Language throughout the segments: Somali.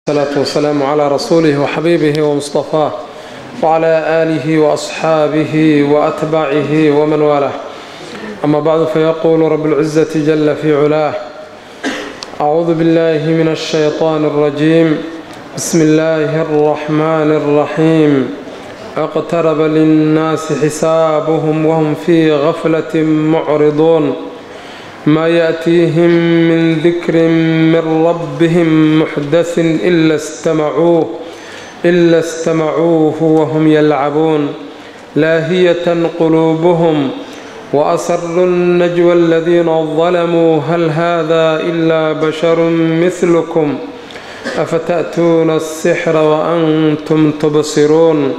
الصلاة والسلام على رسوله وحبيبه ومصطفاه وعلى آله وأصحابه وأتباعه ومن والاه أما بعد فيقول رب العزة جل في علاه أعوذ بالله من الشيطان الرجيم بسم الله الرحمن الرحيم اقترب للناس حسابهم وهم في غفلة معرضون ما يأتيهم من ذكر من ربهم محدث إلا استمعوه إلا استمعوه وهم يلعبون لاهية قلوبهم وأسروا النجوى الذين ظلموا هل هذا إلا بشر مثلكم أفتأتون السحر وأنتم تبصرون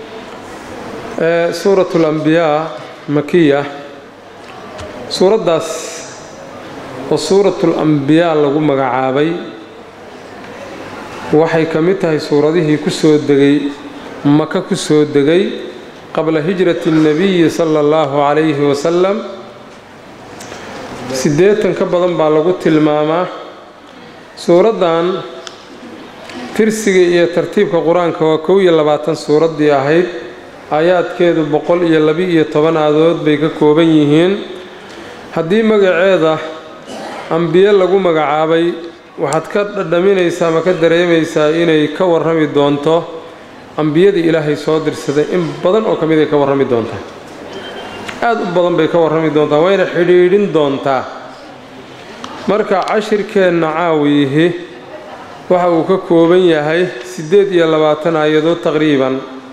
سورة الأنبياء مكية suuraddaas oo suuratul ambiyaa lagu magacaabay waxay ka mid tahay suuradihii ku soo degay maka ku soo degay qabla hijrati اnnebiyi sala allahu calayhi wasalam siddeetan ka badan baa lagu tilmaamaa suuraddan tirsiga iyo tartiibka qur-aanka waa kow iyo labaatan suuraddii ahayd aayaadkeedu boqol iyo laba-iyo toban aadood bay ka kooban yihiin haddii magaceeda ambiye lagu magacaabay waxaad ka dhadhaminaysaa ama ka dareemaysaa inay ka warrami doonto ambiyadii ilaahay soo dirsaday in badan oo ka mid ay ka warrami doontaa aada u badan bay ka warrami doontaa wayna xidhiidhin doontaa marka cashirkeenna caawiyihi waxa uu ka kooban yahay siddeed iyo labaatan aayadood taqriiban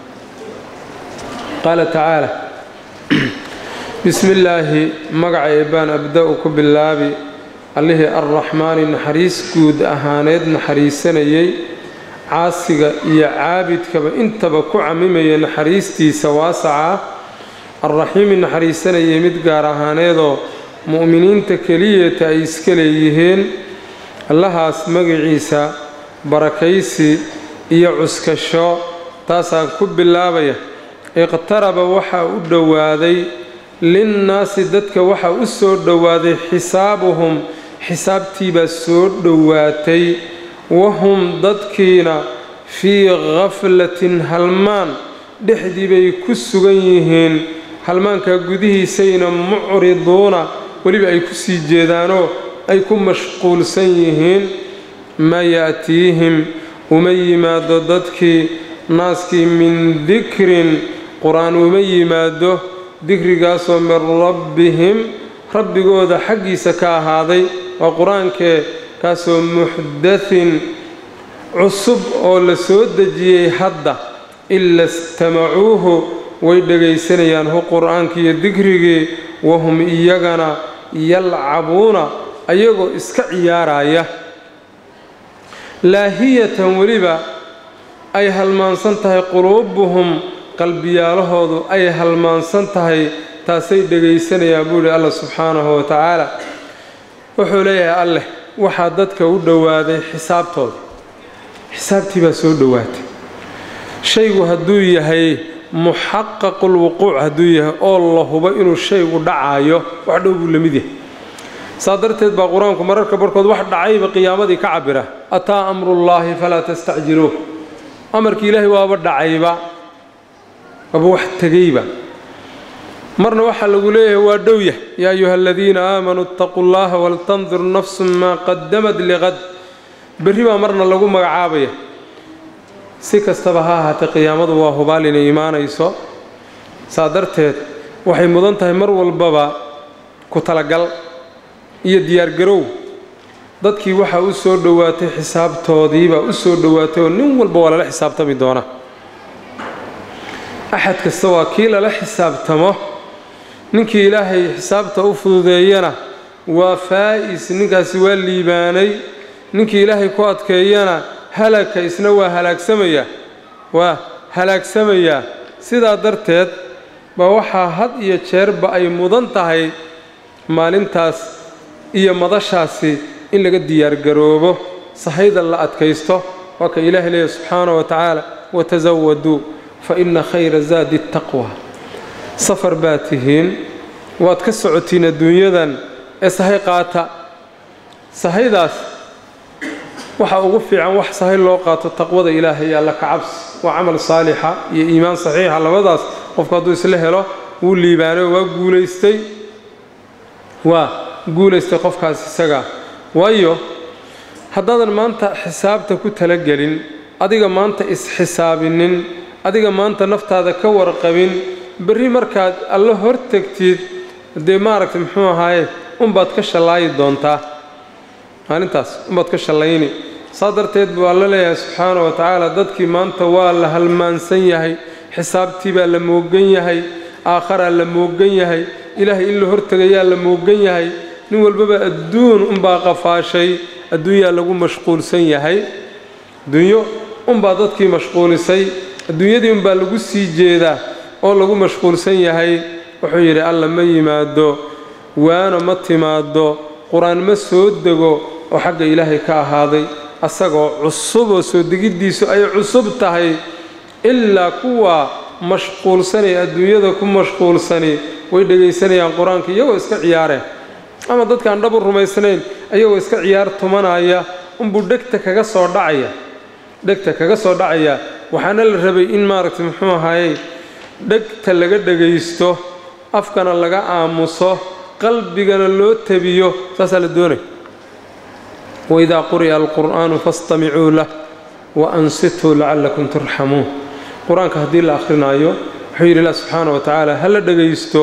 qaala tacaala bismi illaahi magaca eebbaan abda-u ku bilaabi allihii arraxmaani naxariis guud ahaaneed naxariisanayay caasiga iyo caabidkaba intaba ku camimaya naxariistiisa waasaca arraxiimi naxariisanayay mid gaar ahaaneedoo mu'miniinta keliyata ay iska leeyihiin allahaas magaciisa barakaysi iyo cuskasho taasaan ku bilaabaya iqtaraba waxaa u dhowaaday linnaasi dadka waxaa u soo dhowaaday xisaabuhum xisaabtiibaa soo dhowaatay wahum dadkiina fii khaflatin halmaan dhexdii bay ku sugan yihiin halmaankaa gudihiisayna mucriduuna weliba ay ku sii jeedaanoo ay ku mashquulsan yihiin maa ya'tiihim uma yimaado dadkii naaskii min dikrin qur-aan uma yimaado dikrigaasoo min rabbihim rabbigooda xaggiisa ka ahaaday waa qur-aankee kaasoo muxdathin cusub oo la soo dejiyey hadda ila istamacuuhu way dhegaysanayaan hu qur-aankiiyo dikrigii wahum iyagana yalcabuuna ayagoo iska ciyaaraya laahiyatan weliba ay halmaansan tahay quluubuhum qalbiyaalahoodu ay halmaansan tahay taasay dhegaysanayaan buu ihi allah subxaanahu wa tacaala wuxuu leeyahay alleh waxaa dadka u dhowaaday xisaabtooda xisaabtii baa soo dhowaatay shaygu hadduu yahay muxaqaqul wuquuc hadduu yahay oo la hubo inuu shaygu dhacayo wax dhow buu la mid yahay saa darteed baa qur-aanku mararka barhkood wax dhacayba qiyaamadii ka cabira ataa amrullaahi falaa tastacjiluuh amarkii ilaahay waaba dhacayba waaba wax tegayba marna waxaa lagu leeyahay waa dhowyah yaa ayuha aladiina aamanuu itaquu llaha waltandur nafsun maa qadamad liqad berri baa marna lagu magacaabaya si kastaba ha ahaatee qiyaamadu waa hubaal inay imaanayso saa darteed waxay mudan tahay mar walbaba ku talagal iyo diyaargarow dadkii waxaa u soo dhowaatay xisaabtoodiibaa u soo dhowaatay oo nin walba waa lala xisaabtami doonaa axad kasta waa kii lala xisaabtamo ninkii ilaahay xisaabta u fududeeyana waa faa'is ninkaasi waa liibaanay ninkii ilaahay ku adkeeyana halagka isna waa halaagsamayaa waa halaagsamayaa sidaa darteed baa waxaa had iyo jeerba ay mudan tahay maalintaas iyo madashaasi in laga diyaargaroobo sahayda la adkaysto waa ka ilaahay leeyahy subxaanahu wa tacaala watasawaduu fa inna khayra zaadi taqwa safar baad tihiin waad ka socotiin adduunyadan ee sahay qaata sahaydaas waxa ugu fiican wax sahay loo qaato taqwada ilaahay alla ka cabsi waa camal saalixa iyo iimaan saxiixa labadaas qofku hadduu isla helo wuu liibaanay waa guulaystay waa guulaystay qofkaas isaga waayo haddaadan maanta xisaabta ku talagelin adiga maanta is-xisaabinin adiga maanta naftaada ka warqabin berri markaad alla hortegtid dee maaragtay muxuu ahaaye unbaad ka shallaayi doontaa maalintaas unbaad ka shallayni saa darteed buu alla leeyahay subxaana wa tacaala dadkii maanta waa la halmaansan yahay xisaabtii baa la moogan yahay aakharaa la moogan yahay ilaahay in la hortegayaa la moogan yahay nin walbaba adduun unbaa qafaashay adduunyaa lagu mashquulsan yahay adduunyo unbaa dadkii mashquulisay adduunyadii unbaa lagu sii jeedaa oo lagu mashquulsan yahay wuxuu yidhi alla ma yimaado waana ma timaado qur-aan ma soo dego oo xagga ilaahay ka ahaaday asagoo cusub oo soo degiddiisu ay cusub tahay ilaa kuwa mashquulsanay adduunyada ku mashquulsani way dhegaysanayaan qur-aanka iyagoo iska ciyaareen ama dadkaan dhabu rumaysnayn ayagoo iska ciyaar tumanaya unbuu dhegta kaga soo dhacaya dhegta kaga soo dhacaya waxaana la rabay in maaragtay muxuu ahaayey dhegta laga dhegaysto afkana laga aamuso qalbigana loo tabiyo saasaa la doonay waidaa quri'a alqur'aanu fastamicuu lah wa ansituu lacallakum turxamuun qur-aanka haddii la akhrinaayo wuxuu yidhi ilah subxaana wa tacaala ha la dhegaysto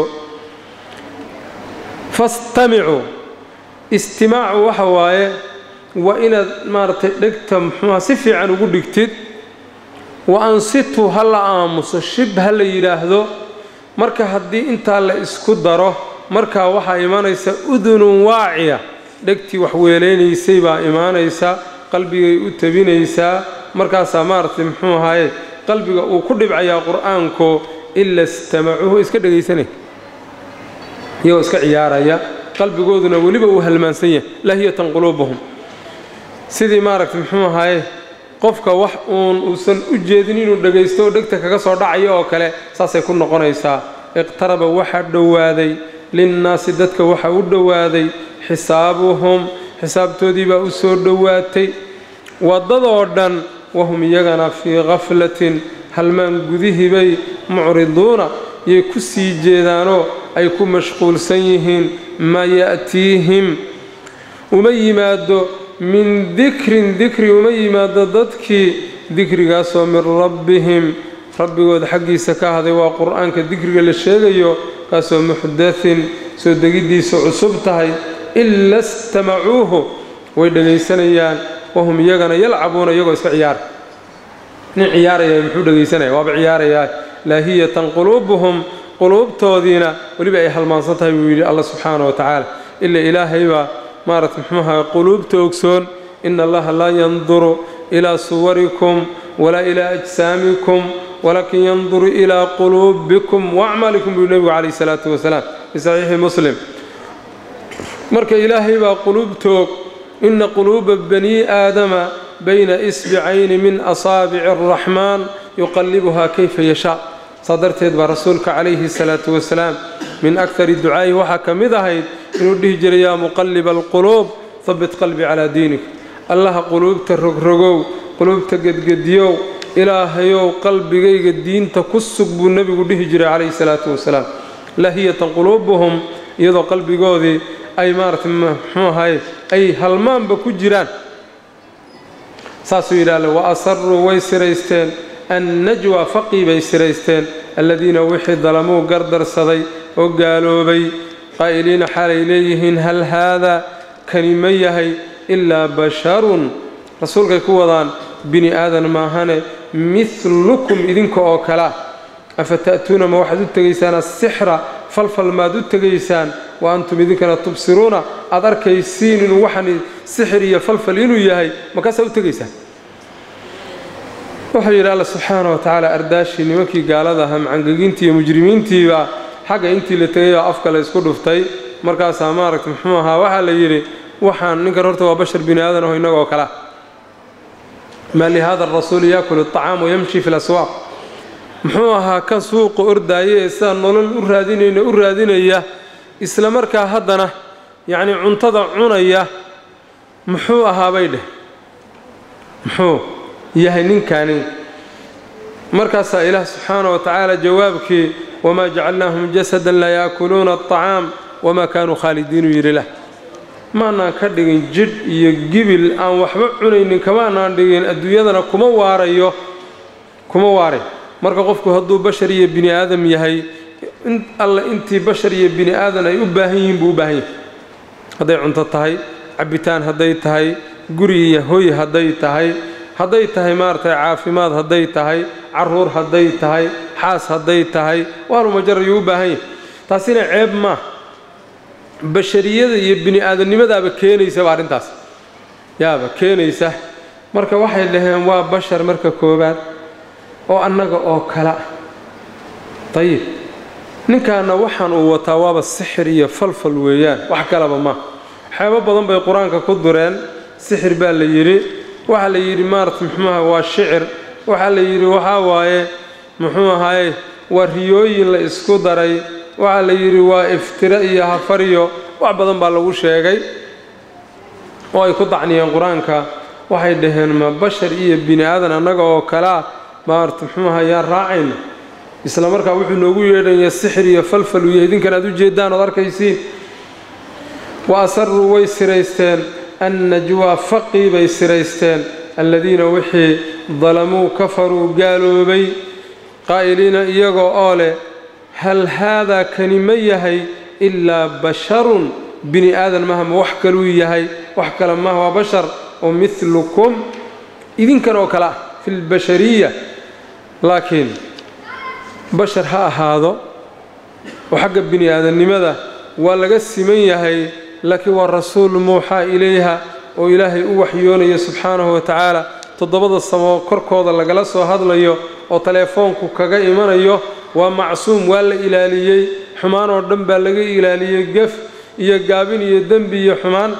fastamicuu istimaacu waxa waaye waa inaad maaragtay dhegta muxuuha si fiican ugu dhigtid wa ansituu ha la aamuso shib ha la yidhaahdo marka haddii intaa la isku daro markaa waxaa imanaysa udunun waaciya dhegtii wax weelaynaysay baa imaanaysa qalbigay u tabinaysaa markaasaa maaragtay muxuu ahaaye qalbiga uu ku dhibcayaa qur-aanku ila istamacuuhu iska dhegaysanay iyagoo iska ciyaaraya qalbigooduna weliba uu halmaansan yahay lahiyatan quluubuhum sidii maaragtay muxuu ahaaye qofka wax uun uusan u jeedin inuu dhegaysto oo dhegta kaga soo dhacayo oo kale saasay ku noqonaysaa iqtaraba waxaa dhowaaday linnaasi dadka waxaa u dhowaaday xisaabuhum xisaabtoodii baa u soo dhowaatay waddadoo dhan wahum iyagana fii khaflatin halmaan gudihii bay mucriduuna yay ku sii jeedaanoo ay ku mashquulsan yihiin maa ya'tiihim uma yimaado min dikrin dikri uma yimaado dadkii dikrigaasoo min rabbihim rabbigooda xaggiisa ka ahday waa qur-aanka dikriga la sheegayo kaasoo muxdathin soo degiddiisa cusub tahay ila istamacuuhu way dhegaysanayaan wahum iyagana yalcabuuna iyagoo iska ciyaara nin ciyaaraya muxuu dhegaysanaya waaba ciyaarayaa laahiyatan quluubuhum quluubtoodiina weliba ay halmaansan tahay buu yidhi alla subxaana wa tacaala ila ilaahaybaa maarata muxuuaha quluubta ogsoon ina allaha laa yanduru ilaa suwarikum walaa ilaa ajsaamikum walaakin yanduru ilaa quluubikum waacmaalikum buu nebigu calayhi salaatu wasalaam fi saxiixi muslim marka ilaahay baa quluubtoog ina quluuba banii aadama bayna isbicayni min asaabici araxmaan yuqallibuhaa kayfa yashaa saa darteed baa rasuulka calayhi salaatu wasalaam min akari ducaa'ihi waxaa ka mid ahayd inuu dhihi jiray yaa muqalliba alquluub habit qalbi calaa diinik allaha quluubta rogrogow quluubta gedgediyow ilaahayow qalbigayga diinta ku sug buu nebigu dhihi jiray calayhi salaatu wasalaam lahiyatan quluubuhum iyadoo qalbigoodii ay maaratay muxuu ahaye ay halmaanba ku jiraan saasuu yidhahle wa asaruu way siraysteen annajwa faqii bay siraysteen alladiina wixii dalamuu gardarsaday oo gaaloobay qaa'iliina xaalay leeyihiin hal haadaa kani ma yahay ilaa basharun rasuulkay ku wadaan bini aadan maahane midlukum idinka oo kalea afa ta'tuuna ma waxaad u tegaysaan asixra falfal maad u tegaysaan wa antum idinkana tubsiruuna aad arkaysiin inuu waxaan sixir iyo falfal inuu yahay makaasaa u tegaysaan wuxuu yidhi alla subxaana wa tacaala ardaashii nimankii gaalada ahaa macangegintii iyo mujrimiintiiba xagga intii la tegay oo afka la isku dhuftay markaasaa maaragta muxuu ahaa waxaa la yidhi waxaan ninkan horta waa bashar bini aadan aho innagoo kalea maa lihada arasuuli yaakulu aطacaam wayamshi fi laswaaq muxuu ahaa kan suuqa ordaaye ee sidaa nolol u raadinayna u raadinaya isla markaa haddana yacnii cuntada cunaya muxuu ahaabay dheh muxuu yahay ninkani markaasaa ilaah subxaana wa tacaala jawaabkii wamaa jacalnaahum jasadan laa yaakuluuna aطacaam wamaa kaanuu khaalidiinu yidhi lah maanaan ka dhigin jidh iyo gibil aan waxba cunaynin kamaanaan dhigin adduunyadana kuma waarayo kuma waaray marka qofku hadduu bashar iyo bini aadam yahay alle intii bashar iyo bini aadan ay u baahan yihiin buu u baahan yahay hadday cunto tahay cabbitaan hadday tahay guri iyo hoy hadday tahay hadday tahay maaragtay caafimaad hadday tahay caruur hadday tahay xaas hadday tahay waalumajar ayuu u baahan yahay taasina ceeb maa bashariyada iyo bini aadamnimadaaba keenaysaba arrintaas yaaba keenaysa marka waxay dhaheen waa bashar marka koowaad oo annaga oo kala dayib ninkaana waxaan uu wataa waaba sixir iyo falfal weeyaan wax kalaba ma waxyaabo badan bay qur-aanka ku dureen sixir baa la yidhi waxaa la yidhi maarata muxuuaha waa shicir waxaa la yidhi waxaa waaye muxuu ahaye waa riyooyin la isku daray waxaa la yidhi waa iftiro iyo hafariyo wax badan baa lagu sheegay oo ay ku dacniyeen qur-aanka waxay dhaheen ma bashar iyo bini aadan annaga oo kalea maarata muxuu aha yaan raacayna isla markaa wuxuu noogu yeedhaya sixir iyo falfal iyo idinkan aad u jeedaan ood arkaysiin wa asaruu way siraysteen annajwaa faqii bay siraysteen alladiina wixii dalamuu kafaruu gaaloobay qaa'iliina iyagoo oo leh hal haadaa kani ma yahay ilaa basharun bini aadan maha ma wax kaluu yahay wax kale maha waa bashar oo midlukum idinkan oo kale ah fi lbashariya laakiin bashar ha ahaado oo xagga bini aadamnimada waa laga siman yahay laakiin waa rasuul muuxaa ilayha oo ilaahay u waxyoonaya subxaanahu wa tacaala toddobada samo korkooda lagala soo hadlayo oo teleefoonku kaga imanayo waa macsuum waa la ilaaliyey xumaan oo dhan baa laga ilaaliyey gef iyo gaabin iyo dembi iyo xumaan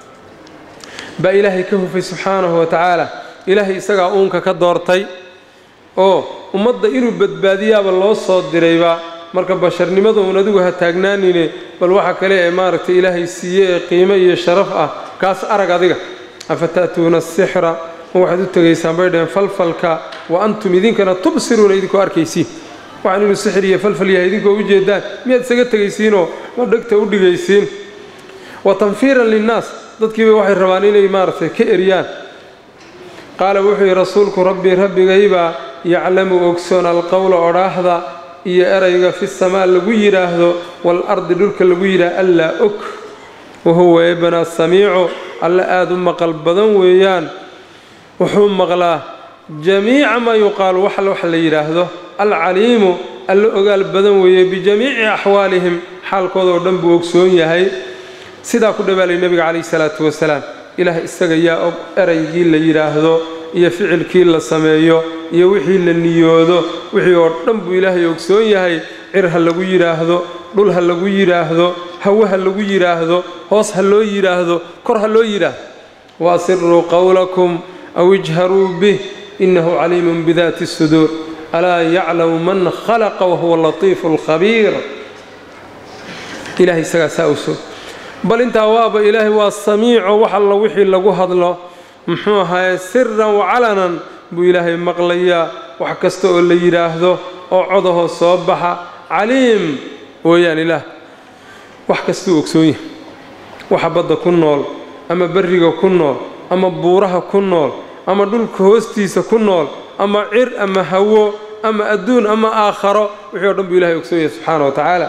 baa ilaahay ka hufay subxaanahu wa tacaala ilaahay isagaa uunka ka doortay oo ummadda inuu badbaadiyaaba loo soo dirayba marka basharnimada uun adigu ha taagnaanine bal waxa kale ee maaragtay ilaahay siiye ee qiimo iyo sharaf ah kaas arag adiga afa ta'tuuna asixra ma waxaad u tegaysaan bay dhaheen falfalka wa antum idinkana tubsiruuna idinkoo arkaysiin waxaan inuu sixir iyo falfal yahay idinkoo u jeedaan miyaad isaga tegaysiinoo ma dhegta u dhigaysiin wa tanfiiran linnaas dadkiiba waxay rabaan inay maaragtay ka eryaan qaala wuxuu yidhi rasuulku rabbii rabbigaybaa yaclamu ogsoon alqowla odhaahda iyo erayga fi samaa lagu yidhaahdo waalardi dhulka lagu yidhaah allaa og wahuwa eebanaa samiicu alle aada u maqal badan weeyaan wuxuu maqlaa jamiica maa yuqaalu wax wax la yidhaahdo alcaliimu alle ogaal badan weeye bijamiici axwaalihim xaalkooda oo dhan buu ogsoon yahay sidaa ku dhawaalay nebiga calayhi salaatu wasalaam ilaah isaga yaa og eraygii la yidhaahdo iyo ficilkii la sameeyo iyo wixii la niyoodo wixii oo dhan buu ilaahay ogsoon yahay cir ha lagu yidhaahdo dhul ha lagu yidhaahdo hawe ha lagu yidhaahdo hoos ha loo yidhaahdo kor ha loo yidhaahdo waasiruu qowlakum aw ijharuu bih innahu caliimun bidaati suduur alaa yaclamu man khalaqa wahuwa latiifu alkhabiir ilahay isagaa saa ogsoon bal intaa waaba ilaahay waa samiico wax alla wixii lagu hadlo muxuu ahaye siran wacalanan buu ilaahay maqlayaa wax kasta oo la yidhaahdo oo codahoo soo baxa caliim weeyaan ilaah wax kastuu ogsoon yahay waxa badda ku nool ama berriga ku nool ama buuraha ku nool ama dhulka hoostiisa ku nool ama cir ama hawo ama adduun ama aakharo wixii o dhan buu ilahay ogsoon yahay subxaana wa tacaala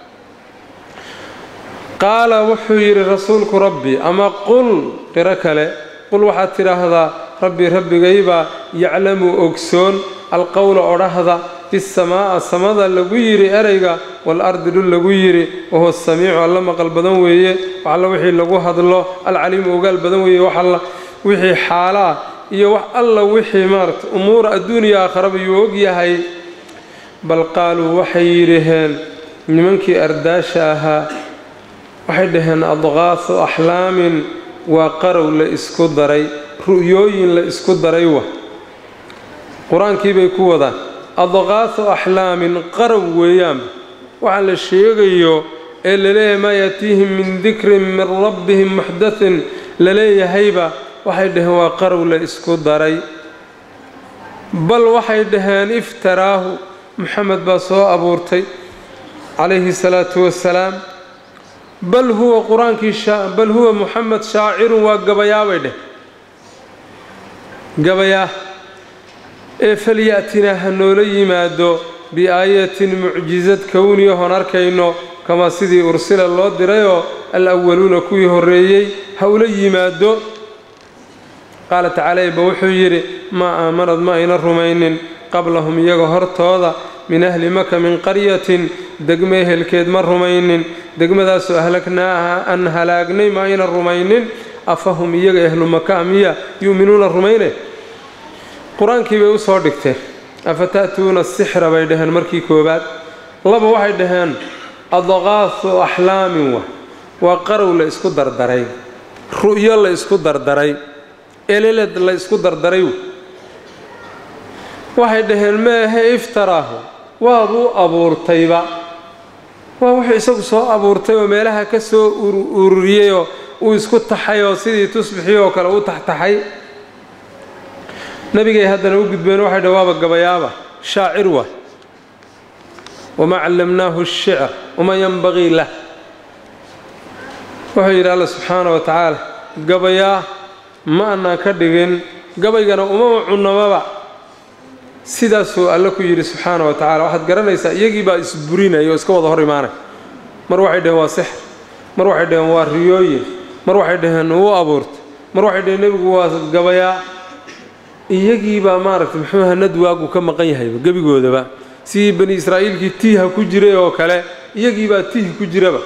qaala wuxuu yidhi rasuulku rabbi ama qul qiro kale qul waxaad tidhaahdaa rabbi rabbigaybaa yaclamu ogsoon alqowla odhahda fi samaa'a samada lagu yidhi erayga waalardi dhul lagu yidhi wahuwa samiicu alla maqal badan weeye waxalla wixii lagu hadlo alcaliimu ogaal badan weeye waxalla wixii xaalaa iyo wax alla wixii maarata umuura adduuniya aakharaba yuu og yahay bal qaaluu waxay yidhaheen nimankii ardaasha ahaa waxay dhaheen adqaasu axlaamin waa qarow la isku daray ru'yooyin la isku daray wa qur-aankii bay ku wadaan adqaasu axlaamin qarow weeyaanba waxaa la sheegayo ee laleeyahay maa yaatiihim min dikrin min rabbihim muxdathin laleeyahayba waxay dhaheen waa qarow la isku daray bal waxay dhaheen iftaraahu moxamed baa soo abuurtay calayhi salaatu wassalaam bal huwa qur-aankii bal huwa moxamed shaacirun waa gabayaabay dheh gabayaa ee falyatinaa ha noola yimaado biaayatin mucjisad kowniyahon arkayno kamaa sidii ursila loo dirayoo al-awaluuna kuwii horreeyey ha ula yimaado qaala tacaala eba wuxuu yidhi maa aamanad ma ayna rumaynin qablahum iyaga hortooda min ahli maka min qaryatin degme ehelkeed ma rumaynin degmadaasoo ahlagnaaha aan halaagnay ma ayna rumaynin afahum iyaga ahlu maka miya yu'minuuna rumayne qur-aankii bay u soo dhigteen afa ta'tuuna sixra bay dhaheen markii koowaad laba waxay dhaheen adqaasu axlaamin wa waa qarow la isku dardaray ru'yo la isku dardaray eleled la isku dardaray waxay dhaheen meahe iftaraahu waabuu abuurtayba waa wuxuu isagu soo abuurtay oo meelaha ka soo ururiyeyoo uu isku taxay oo sidii tusbixii oo kale u taxtaxay nabigay haddana u gudbeen waxay dhah waaba gabayaaba shaacir waa wamaa callamnaahu ashicr wamaa yanbagii lah wuxuu yidhi alla subxaana wa tacaala gabayaa ma annaan ka dhigin gabaygana umama cunnamaba sidaasuu alle ku yidhi subxaana wa tacala waxaad garanaysaa iyagii baa isburinaya oo iska wada hor imaanay mar waxay dhaheen waa sixr mar waxay dhaheen waa riyooyin mar waxay dhaheen wuu abuurtay mar waxay dhaheen nebigu waa gabayaa iyagii baa maaragtay muxuu hanad waagu ka maqan yahayba gebigoodaba sidii bani israa'iilkii tiiha ku jiray oo kale iyagii baa tihi ku jiraba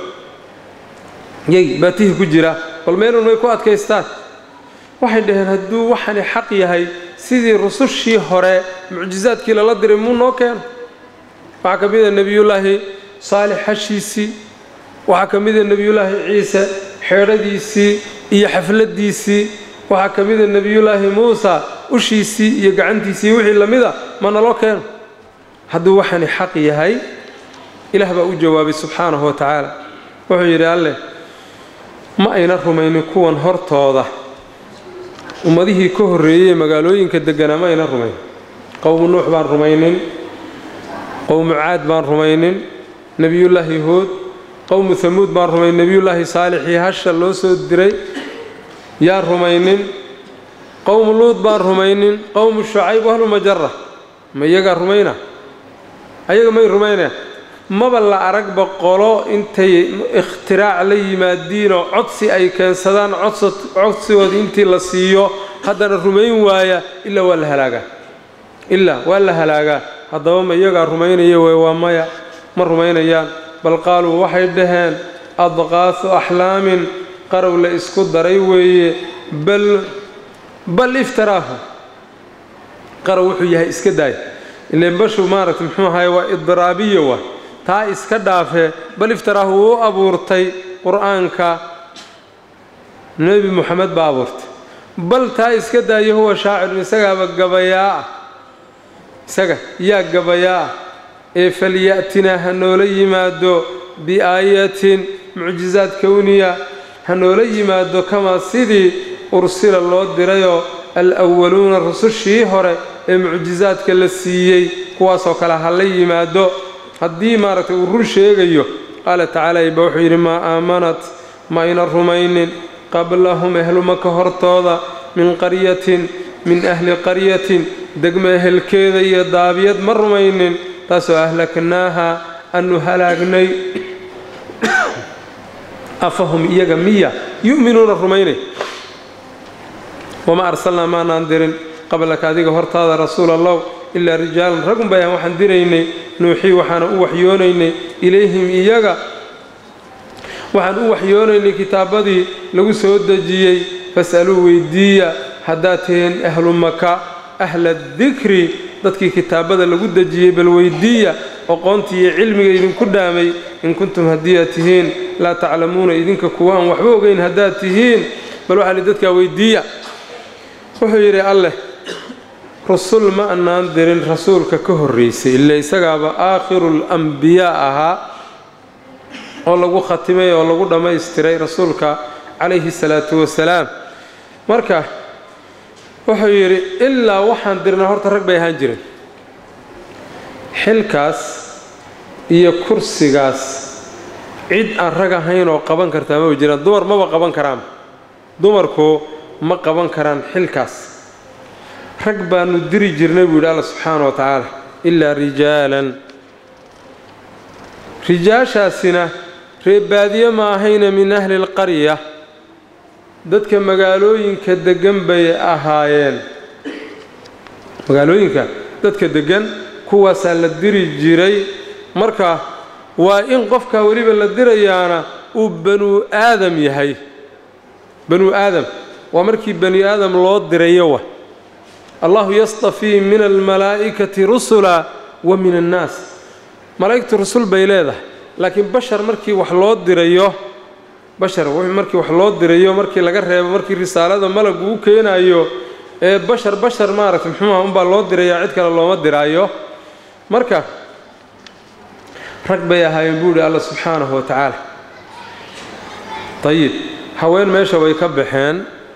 iyagii baa tihi ku jira bal meelun may ku adkaystaan waxay dhaheen hadduu waxani xaq yahay sidii rusushii hore mucjisaadkii lala diray muu noo keeno waxaa ka mid a nebiyullaahi saalix hashiisii waxaa ka mid a nebiyullaahi ciise xeedhadiisii iyo xafladdiisii waxaa ka mid a nebiyullaahi muusa ushiisii iyo gacantiisii wixii la mida ma naloo keeno hadduu waxani xaq yahay ilaah baa u jawaabay subxaanahu wa tacaala wuxuu yidhi alleh ma ayna rumaynin kuwan hortooda ummadihii ka horreeyey magaalooyinka degganaa ma ayna rumayn qowmu nuux baan rumaynin qowmu caad baan rumaynin nebiyullaahi huud qowmu hamuud baan rumayn nebiyullaahi saalixii hasha loo soo diray yaan rumaynin qowmu luud baan rumaynin qowmu shucayb ahlu majara ma iyagaa rumayna ayaga may rumaynaya maba la aragba qolo intay ikhtiraac la yimaadiinoo codsi ay keensadaan codsigoodii intii la siiyo haddana rumayn waaya ilaa waa la halaagaa ilaa waa la halaagaa haddaba ma iyagaa rumaynaya wey waa maya ma rumaynayaan bal qaaluu waxay dhaheen adqaasu axlaamin qarow la isku daray weeye bal bal iftaraahu qarow wuxuu yahay iska daay ileen bashu maaragta muxuu ahaye waa idraabiya wa taa iska dhaafee bal iftaraahu wuu abuurtay qur-aanka nebi moxamed baa abuurtay bal taa iska daaya huwa shaacirun isagaaba gabayaa ah isaga yaa gabayaa ah ee falya'tinaa ha noola yimaado biaayatin mucjisaad kowniya ha noola yimaado kamaa sidii ursila loo dirayoo al-waluuna rusushii hore ee mucjisaadka la siiyey kuwaasoo kale ha la yimaado haddii maaragtay uu run sheegayo qaala tacaala iba wuxuu yidhi maa aamanat ma ayna rumaynin qablahum ehlumaka hortooda min qaryatin min ahli qaryatin degmo ehelkeeda iyo daabiyad ma rumaynin taasoo ahlaknaaha aanu halaagnay afahum iyaga miya yu'minuuna rumaynay wamaa arsalnaa maanaan dirin qablaka adiga hortaada rasuul allow ilaa rijaalan ragun bayaan waxaan diraynay nuuxii waxaana u waxyoonaynay ilayhim iyaga waxaan u waxyoonaynay kitaabadii lagu soo dejiyey fas'aluu weydiiya haddaad tihiin ahlu maka ahla dikri dadkii kitaabada lagu dejiyey bal weydiiya oqoontii iyo cilmiga idinku dhaamay in kuntum haddii aad tihiin laa taclamuuna idinka kuwa aan waxba ogeyn haddaad tihiin bal waxaa li dadkaa weydiiya wuxuu yidhi alleh rusul ma annaan dirin rasuulka ka horraysay ila isagaaba aakhiruul ambiyaa ahaa oo lagu khatimay oo lagu dhammaystiray rasuulka calayhi salaatu wasalaam marka wuxuu yidhi ilaa waxaan dirnaa horta rag bay ahaan jireen xilkaas iyo kursigaas cid aan rag ahayn oo qaban kartaa maba jiraan dumar maba qaban karaan dumarku ma qaban karaan xilkaas rag baanu diri jirnay buu yidhi alla subxaana wa tacaala ilaa rijaalan rijaashaasina reebaadiye ma ahayna min ahli lqarya dadka magaalooyinka deggan bay ahaayeen magaalooyinka dadka deggan kuwaasaa la diri jiray marka waa in qofka weliba la dirayaana uu banuu aadam yahay banuu aadam waa markii bani aadam loo dirayo wa allahu yastafii min almalaa'ikati rusula wa min annaas malaa'igtu rusul bay leedahay laakiin bashar markii wax loo dirayo bashar markii wax loo dirayo markii laga reebo markii risaalada malagu u keenayo ee bashar bashar maaragtay muxuuha unbaa loo dirayaa cid kale looma diraayo marka rag bay ahaayeen buu ihi alla subxaanahu wa tacaala dayib haween meesha way ka baxeen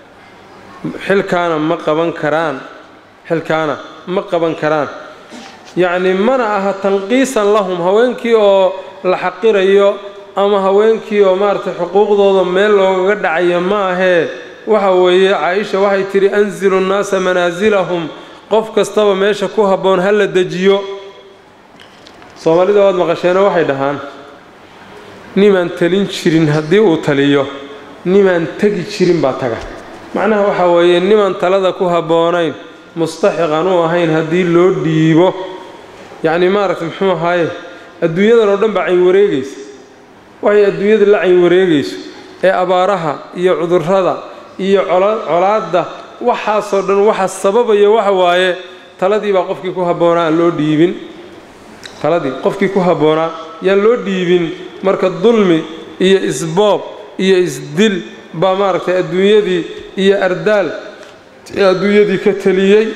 xilkaana ma qaban karaan xilkaana ma qaban karaan yacni mana aha tanqiisan lahum haweenkii oo la xaqirayo ama haweenkii oo maaragtay xuquuqdooda meel loogaga dhacayo ma ahee waxa weeye caa-isha waxay tidhi anzilu nnaasa manaasilahum qof kastaba meesha ku habboon ha la dejiyo soomaalida waad maqasheenoo waxay dhahaan nimaan talin jirin haddii uu taliyo nimaan tegi jirin baa taga macnaha waxaa weeye nimaan talada ku habboonayn mustaxiqan u ahayn haddii loo dhiibo yacni maaragtay muxuu ahaaye adduunyadan oo dhan baa cayn wareegaysa waxay adduunyada la cayn wareegayso ee abaaraha iyo cudurrada iyo colaadda waxaasoo dhan waxa sababaya waxa waaye taladii baa qofkii ku habboonaa aan loo dhiibin taladii qofkii ku habboonaa yaan loo dhiibin marka dulmi iyo isboob iyo isdil baa maaragtay adduunyadii iyo ardaal adduunyadii ka teliyey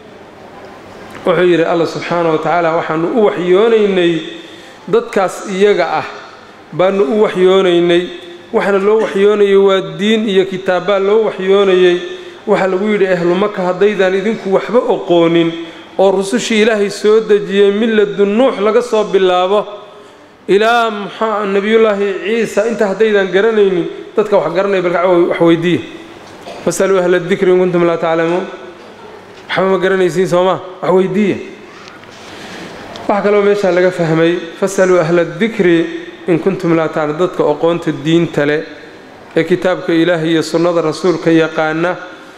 wuxuu yidhi alla subxaana wa tacaala waxaanu u waxyoonaynay dadkaas iyaga ah baanu u waxyoonaynay waxaana loo waxyoonayay waa diin iyo kitaabbaa loo waxyoonayey waxaa lagu yidhi ahlu maka haddaydaan idinku waxba oqoonin oo rusushii ilaahay soo dejiyey milladu nuux laga soo bilaabo ilaa muxaa nebiyullaahi ciisa intaa haddaydaan garanaynin dadka wax garanaya balka wax weydiiya fasaluu ahla dikri in kuntum laa taclamuun waxba ma garanaysiin soomaa wax weydiiya waxaa kaloo meeshaa laga fahmay fasaluu ahla dikri in kuntum laa taclam dadka oqoonta diinta leh ee kitaabka ilaahay iyo sunnada rasuulka yaqaana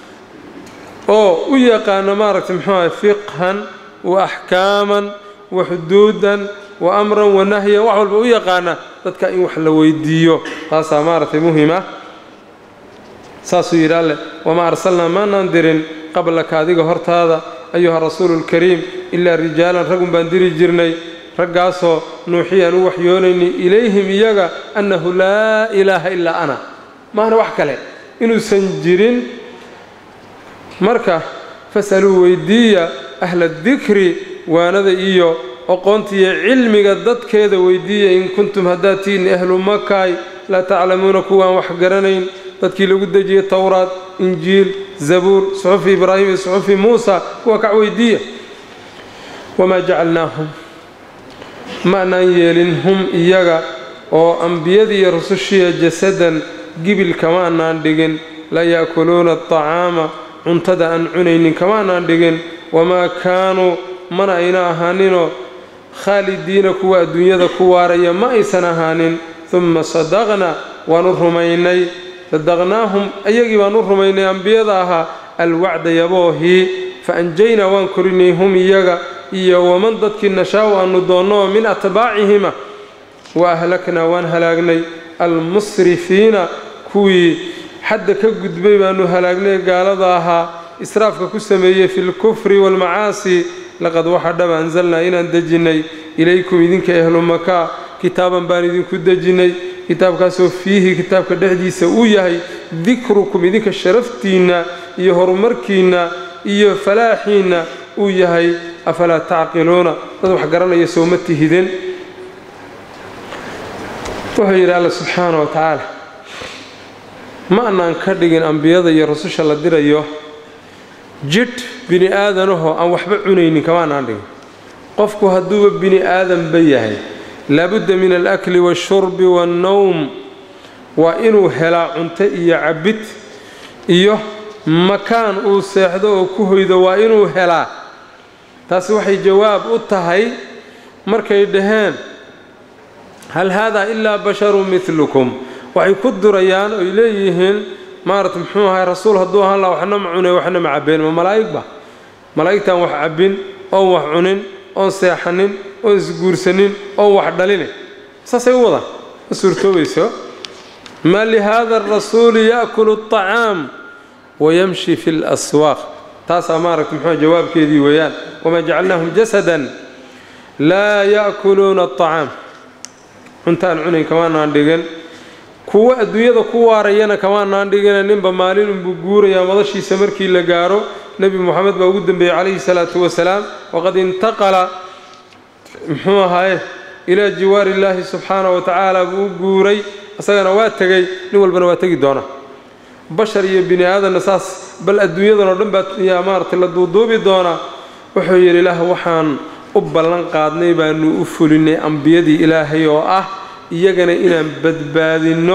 oo u yaqaana maaragtay muxuu ahay fiqhan wa axkaaman wa xuduudan wa amran wa nahyan wax walba u yaqaana dadka in wax la weydiiyo taasaa maaragtay muhima saasuu yidhi alleh wamaa arsalnaa maanaan dirin qablaka adiga hortaada ayuha rasuulu lkariim ilaa rijaalan ragun baan diri jirnay raggaasoo nuuxii aan u waxyoonaynay ilayhim iyaga annahu laa ilaaha ilaa ana maana wax kale inuusan jirin marka fasaluu weydiiya ahla dikri waanada iyo oqoontiiyo cilmiga dadkeeda weydiiya in kuntum haddaad tihiin ahlu makaay laa taclamuuna kuwaan wax garanayn dadkii lagu dejiyey towraad injiil zabuur suxufi ibraahim iyo suxufi muusa kuwa kac weydiiya wamaa jacalnaahum ma anaan yeelin hum iyaga oo ambiyadii iyo rusushiya jasadan gibil kama anaan dhigin la ya'kuluuna atacaama cuntada aan cunaynin kama anaan dhigin wamaa kaanuu mana ayna ahaaninoo khaalidiina kuwa adduunyada ku waaraya ma aysan ahaanin dumma sadaqna waanu rumaynay sadaqnaahum ayagii baan u rumaynay ambiyada ahaa alwacda yaboohii fa anjaynaa waan korinay hum iyaga iyo waman dadkii nashaa-u aanu doonno min atbaacihima wa ahlaknaa waan halaagnay almusrifiina kuwii xadda ka gudbay baanu halaagnay gaalada ahaa israafka ku sameeyey fi lkufri waalmacaasi laqad waxa dhaba anzalnaa inaan dejinnay ilaykum idinka ehlu makaa kitaaban baan idinku dejinnay kitaabkaasoo fiihi kitaabka dhexdiisa uu yahay dikrukum idinka sharaftiinna iyo horumarkiinna iyo falaaxiinna uu yahay afalaa tacqiluuna dad wax garanaya sooma tihidin wuxuu yidhi alla subxaana wa tacaala ma anaan ka dhigin ambiyada iyo rususha la dirayo jidh bini aadanahoo aan waxba cunaynin kamaanaan dhigin qofku hadduuba bini aadanba yahay laabudda min alakli waashurbi waannowm waa inuu helaa cunto iyo cabbid iyo makaan uu seexdo oo ku hoydo waa inuu helaa taasi waxay jawaab u tahay markay dhaheen hal haadaa ilaa basharun midlukum waxay ku durayaan oy leeyihiin maarata muxuu ahay rasuul hadduu ahaan laha waxna ma cunay waxna ma cabbeen ma malaa'igba malaa'igtaan wax cabbin oon wax cunin oon seexanin oon isguursanin oon wax dhaline saasay u wadaan ma suurtoobayso maa lihaada arasuuli ya'kulu aطacaam wayamshi fi اlaswaaq taasaa maaragta muxuu jawaabkeedii weeyaan wamaa jacalnaahum jasadan laa ya'kuluuna aطacaam cuntaan cunayn kamaanaan dhigin kuwo adduunyada ku waarayana kamaanaan dhigina ninba maalin unbuu guurayaa madashiisa markii la gaaro nebi moxamed baa ugu dembeeyey calayhi salaatu wasalaam waqad intaqala muxuu ahaaye ilaa jiwaari illaahi subxaanahu wa tacaala buu u guuray isagana waa tegey nin walbana waa tegi doona bashar iyo bini aadanna saas bal adduunyadan oo dhan baa yaa maaragtay la duuduubi doonaa wuxuu yidhi ilaah waxaan u ballan qaadnay baanu u fulinay ambiyadii ilaahay oo ah iyagana inaan badbaadinno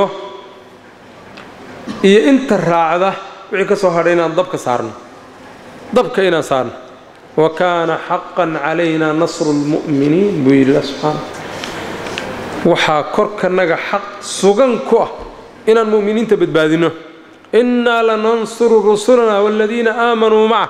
iyo inta raacda wixii ka soo hadhay inaan dabka saarno dabka inaan saarno wa kaana xaqan calaynaa nasru lmu'miniin buu yidhi ilah subxaana waxaa korkanaga xaq sugan ku ah inaan mu'miniinta badbaadinno innaa lanansuru rusulanaa waaladiina aamanuu maca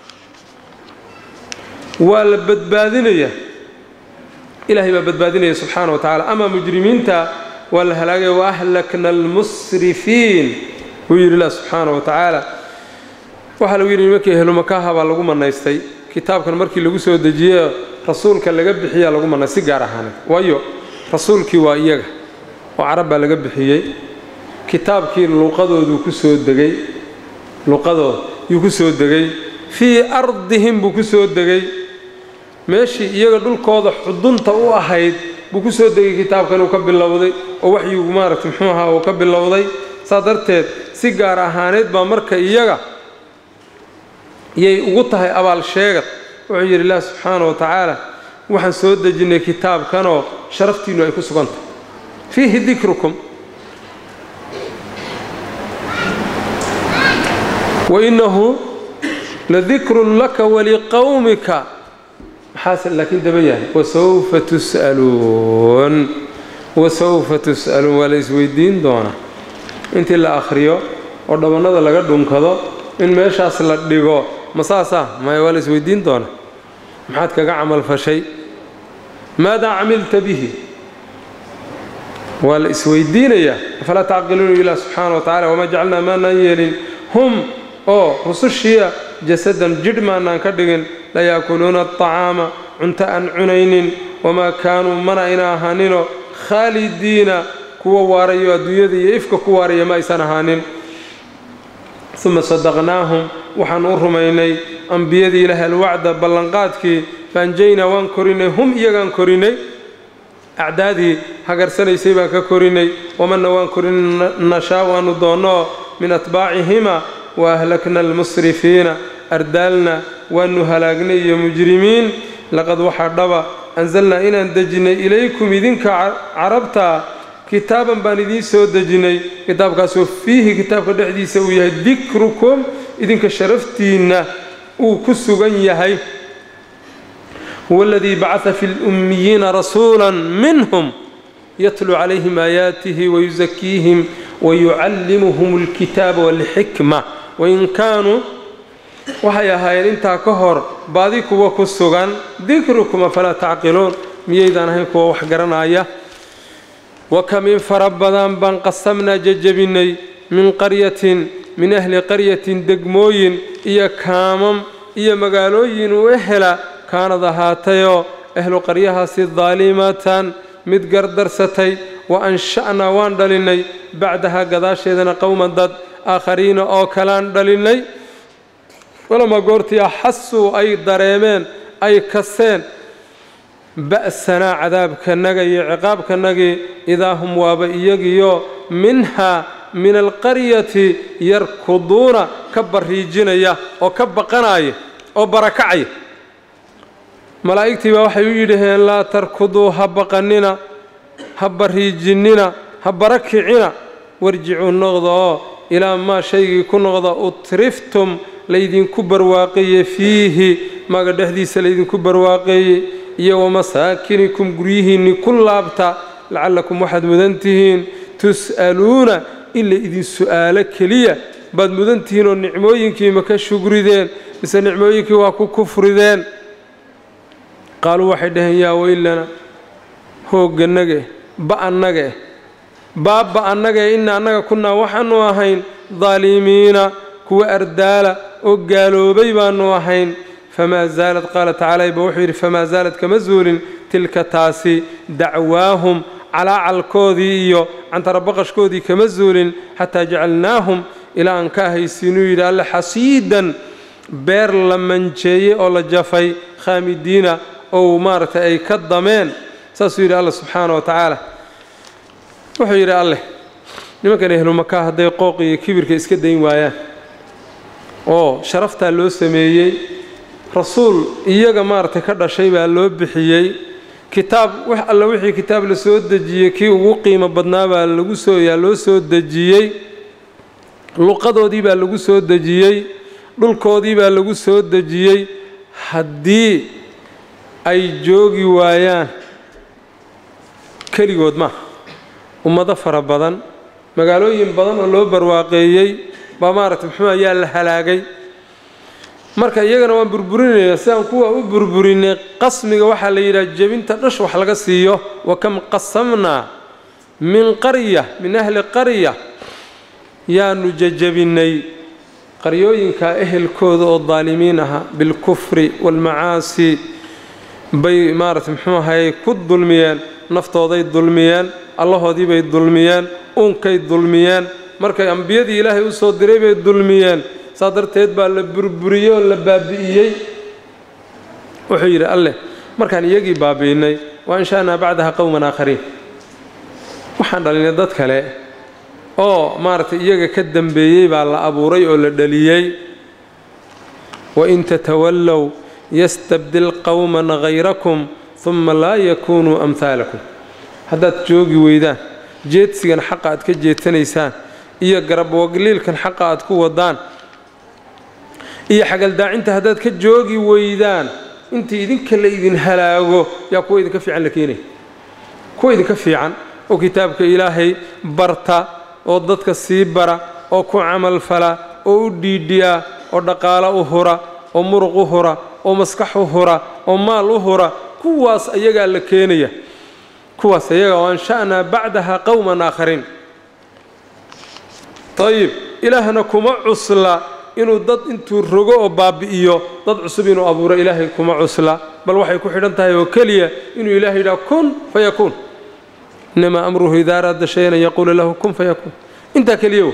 waa la badbaadinaya ilaahay baa badbaadinaya subxaana wa tacala ama mujrimiinta waa la halaagaya waahlakna almusrifiin buu yidhi ilah subxaana wa tacaala waxaa lagu yidhi nimankii ehlumakaha baa lagu manaystay kitaabkan markii lagu soo dejiye rasuulka laga bixiyaa lagu manaystay si gaar ahaaneed waayo rasuulkii waa iyaga oo carab baa laga bixiyey kitaabkii luqadooduu ku soo degay luqadooda yuu ku soo degay fii ardihim buu ku soo degay meeshii iyaga dhulkooda xudunta u ahayd buu ku soo degay kitaabkan uu ka bilowday oo waxyigu maaragta muxuu ahaa uu ka bilowday saa darteed si gaar ahaaneed baa marka iyaga yay ugu tahay abaal sheegad wuxuu yidhi ilaah subxaana wa tacaala waxaan soo dejinnay kitaabkanoo sharaftiinnu ay ku sugan tahay fiihi dikrukum wainnahu ladikrun laka waliqowmika maxaase laakiin daba yahay wasawfa tus'aluun wasawfa tus'aluun waa la isweydiin doonaa intii la akhriyo oo dhabannada laga dhunkado in meeshaas la dhigo ma saasaa maya waa la isweydiin doonaa maxaad kaga camal fashay maadaa camilta bihi waa la isweydiinayaa afalaa tacqiluuna ilah subxaana wa tacala wamaa jacalnaa maanaan yeelin hum oo rusushiya jasadan jidh maanaan ka dhigin la yaakuluuna aطacaama cunto aan cunaynin wamaa kaanuu mana ayna ahaaninoo khaalidiina kuwa waarayo adduunyada iyo ifka ku waaraya ma aysan ahaanin uma sadaqnaahum waxaan u rumaynay ambiyadii ilaahay alwacda ballanqaadkii faanjaynaa waan korinay hum iyagaan korinay acdaadii hagarsanaysay baan ka korinay wamanna waan korinay nashaa waanu doonnoo min atbaacihima wa ahlakna almusrifiina ardaalna waanu halaagnay iyo mujrimiin laqad waxaa dhaba anzalnaa inaan dejinnay ilaykum idinka carabta kitaaban baan idiin soo dejinnay kitaabkaasoo fiihi kitaabka dhexdiisa uu yahay dikrukum idinka sharaftiinna uu ku sugan yahay huwa aladii bacata fi lummiyiina rasuula minhum yatluu calayhim aayaatihi wayusakiihim wayucallimuhum alkitaaba walxikma wain kaanuu waxay ahaayeen intaa ka hor baadi kuwa ku sugan dikrukum afalaa tacqiluun miyaydaan ahayn kuwa wax garanaya wakam in fara badan baan qasamnaa jejebinnay min qaryatin min ahli qaryatin degmooyin iyo kaamam iyo magaalooyin u ehela kaanad ahaatayoo ahlu qaryahaasi daalimatan mid gardarsatay wa ansha'naa waan dhalinnay bacdahaa gadaasheedana qowman dad aakhariina oo kalaan dhalinnay walamaa goortii axasuu ay dareemeen ay kaseen ba'sanaa cadaabkanaga iyo ciqaabkanagii idaa hum waaba iyagiyo minhaa min alqaryati yarkuduuna ka barriijinaya oo ka baqanaya oo barakacaya malaa'igtii baa waxay u yidhaheen laa tarkuduu ha baqannina ha barriijinnina ha barakicina warjicuu noqda oo ilaa maa shaygii ku noqda utriftum laydinku barwaaqeeye fiihi maga dhexdiisa laydinku barwaaqeeyey iyo wamasaakinikum guryihiinni ku laabta lacallakum waxaad mudan tihiin tus'aluuna in la idin su'aalo keliya baad mudan tihiin oo nicmooyinkiima ka shugrideen mise nicmooyinkii waa ku kufrideen qaaluu waxay dhaheen yaa weylana hooggannage ba'annage baabba annage inna annaga kunnaa waxaannu ahayn daalimiina kuwa ardaala oo gaaloobay baannu ahayn famaa zaalad qaala tacaala ba wuxuu yidhi famaa zaalad kama zuulin tilka taasi dacwaahum calaacalkoodii iyo cantarabaqashkoodii kama zuulin xataa jacalnaahum ilaa aan ka ahaysiinuu yidhi alle xasiidan beer la manjeeyey oo la jafay khaamidiina ou maaragtay ay ka dameen saasuu yidhi alla subxaana wa tacaala wuxuu yidhi alleh nimankan ehlumaka hadday qooq iyo kibirka iska dayn waayaan oo sharaftaa loo sameeyey rasuul iyaga maaragtay ka dhashay baa loo bixiyey kitaab wax alla wixii kitaab la soo dejiyey kii ugu qiimo badnaa baa lagu soo yaa loo soo dejiyey luqadoodii baa lagu soo dejiyey dhulkoodii baa lagu soo dejiyey haddii ay joogi waayaan keligood maaha ummado fara badan magaalooyin badan oo loo barwaaqeeyey baa maaragtay muxuu ayaa la halaagay marka iyagana waan burburinayna sidaan kuwa u burburinay qasmiga waxaa la yidhaha jebinta dhash wax laga siiyo wa kam qasamnaa min qarya min ahli qarya yaanu jajabinnay qaryooyinka ehelkooda oo daalimiin ahaa bilkufri waalmacaasi bay maaragtay muxuu ahayey ku dulmiyeen naftooday dulmiyeen allahoodii bay dulmiyeen uunkay dulmiyeen markay ambiyadii ilaahay u soo diray bay dulmiyeen saa darteed baa la burburiyey oo la baabi'iyey wuxuu yidhi alleh markaan iyagii baabi'innay waa inshaanaa bacdaha qowman aakhariin waxaan dhalinay dad kale oo maaragtay iyaga ka dambeeyey baa la abuuray oo la dhaliyey wain tatawallow yastabdil qowman hayrakum uma laa yakuunuu amhaalakum haddaad joogi weydaan jeedsigan xaqa aad ka jeedsanaysaan iyo garabwagliilkan xaqa aad ku wadaan iyo xagaldaacinta haddaad ka joogi weydaan intii idinka la idin halaago yaa kuwa idinka fiican la keenaya kuwa idinka fiican oo kitaabka ilaahay barta oo dadka sii bara oo ku camalfala oo u dhiidhiya oo dhaqaalo u hura oo muruq u hura oo maskax u hura oo maal u hura kuwaas ayagaa la keenaya kuwaas ayaga oo ansha'naa bacdaha qowman aakhariin ayib ilaahna kuma cusla inuu dad intuu rogo oo baabi'iyo dad cusub inuu abuuro ilaahay kuma cusla bal waxay ku xidhan tahay oo keliya inuu ilaahay yidhaha kun fayakuun inamaa amruhu idaa araada shayan an yaquula lahu kun fayakuun intaa keliya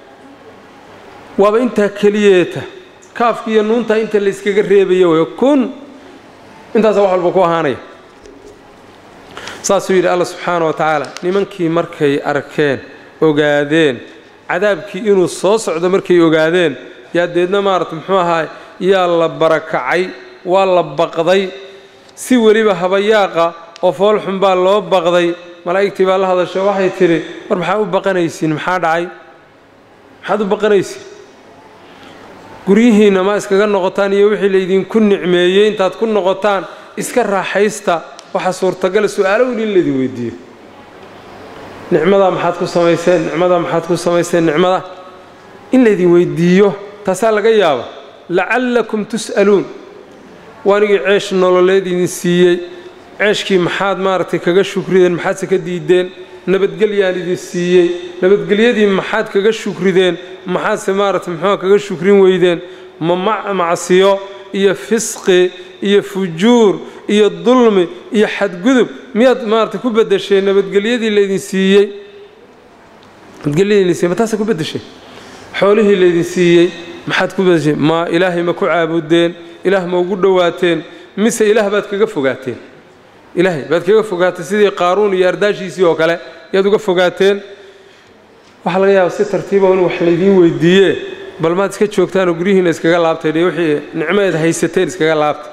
waaba intaa keliyeeta kaafki iyo nuuntaa inta la yskaga reebaya way kun intaasa wax walba ku ahaanaya saasuu yidhi alla subxaana wa tacaala nimankii markay arkeen ogaadeen cadaabkii inuu soo socdo markay ogaadeen yaa deedna maarata muxuu ahaay yaa la barakacay waa la baqday si weliba habayaaqa oo foolxun baa loo baqday malaa'igtii baa la hadasho waxay tidhi war maxaa u baqanaysiin maxaa dhacay maxaad u baqanaysiin guryihiinna ma iskaga noqotaan iyo wixii laydinku nicmeeyey intaad ku noqotaan iska raaxaysta waxaa suurtagala su-aalo weli in laydin weydiiyo nicmadaa maxaad ku samayseen nicmadaa maxaad ku samayseen nicmada in laydin weydiiyo taasaa laga yaaba lacallakum tus'aluun waanigii ceesh nololeed idin siiyey ceeshkii maxaad maaragtay kaga shukrideen maxaadse ka diideen nabadgelyaan idin siiyey nabadgelyadii maxaad kaga shukrideen maxaadse maaragtay muxuua kaga shukrin weydeen ma macsiyo iyo fisqi iyo fujuur iyo dulmi iyo xadgudub miyaad maaragtay ku beddesheen nabadgelyadii laydin siiyey nabadgelyadii laydin siiyey ma taasa ku beddesheen xoolihii laydin siiyey maxaad ku beddesheen ma ilaahay ma ku caabudeen ilaah ma ugu dhowaateen mise ilaah baad kaga fogaateen ilaahay baad kaga fogaateen sidii qaaruun iyo ardaashiisii oo kale yaad uga fogaateen waxaa laga yaaba si tartiiba in wax laydiin weydiiye bal maad iska joogtaanoo guryihiina iskaga laabtay dhe wixii nicmeed haysateen iskaga laabtay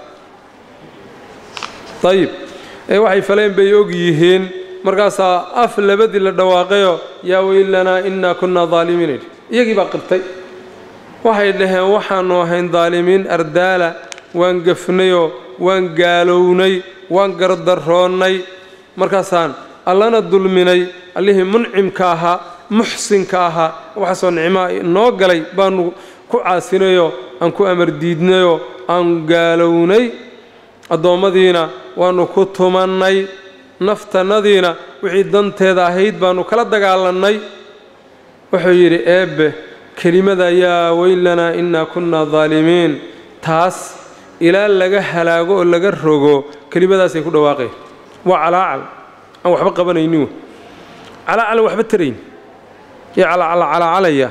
ayib ee waxay faleen bay og yihiin markaasaa af labadii la dhawaaqayoo yaa weylanaa innaa kunnaa daalimiin idhi iyagii baa qirtay waxay dhaheen waxaannu ahayn daalimiin ardaala waan gafnayoo waan gaalownay waan gardaroonnay markaasaan allana dulminay allihii muncimka ahaa muxsinka ahaa waxaasoo nicmaa noo galay baannu ku caasinayoo aan ku amar diidnayoo aan gaalownay addoommadiina waannu ku tumannay naftannadiina wixii danteeda ahayd baannu kala dagaalannay wuxuu yidhi eebbe kelimada yaa weylanaa innaa kunnaa daalimiin taas ilaa laga halaago oo laga rogo kelimadaasay ku dhawaaqeen waa calaacal aan waxba qabanaynin calaacalan waxba tarayn iyo calacalacalacalaya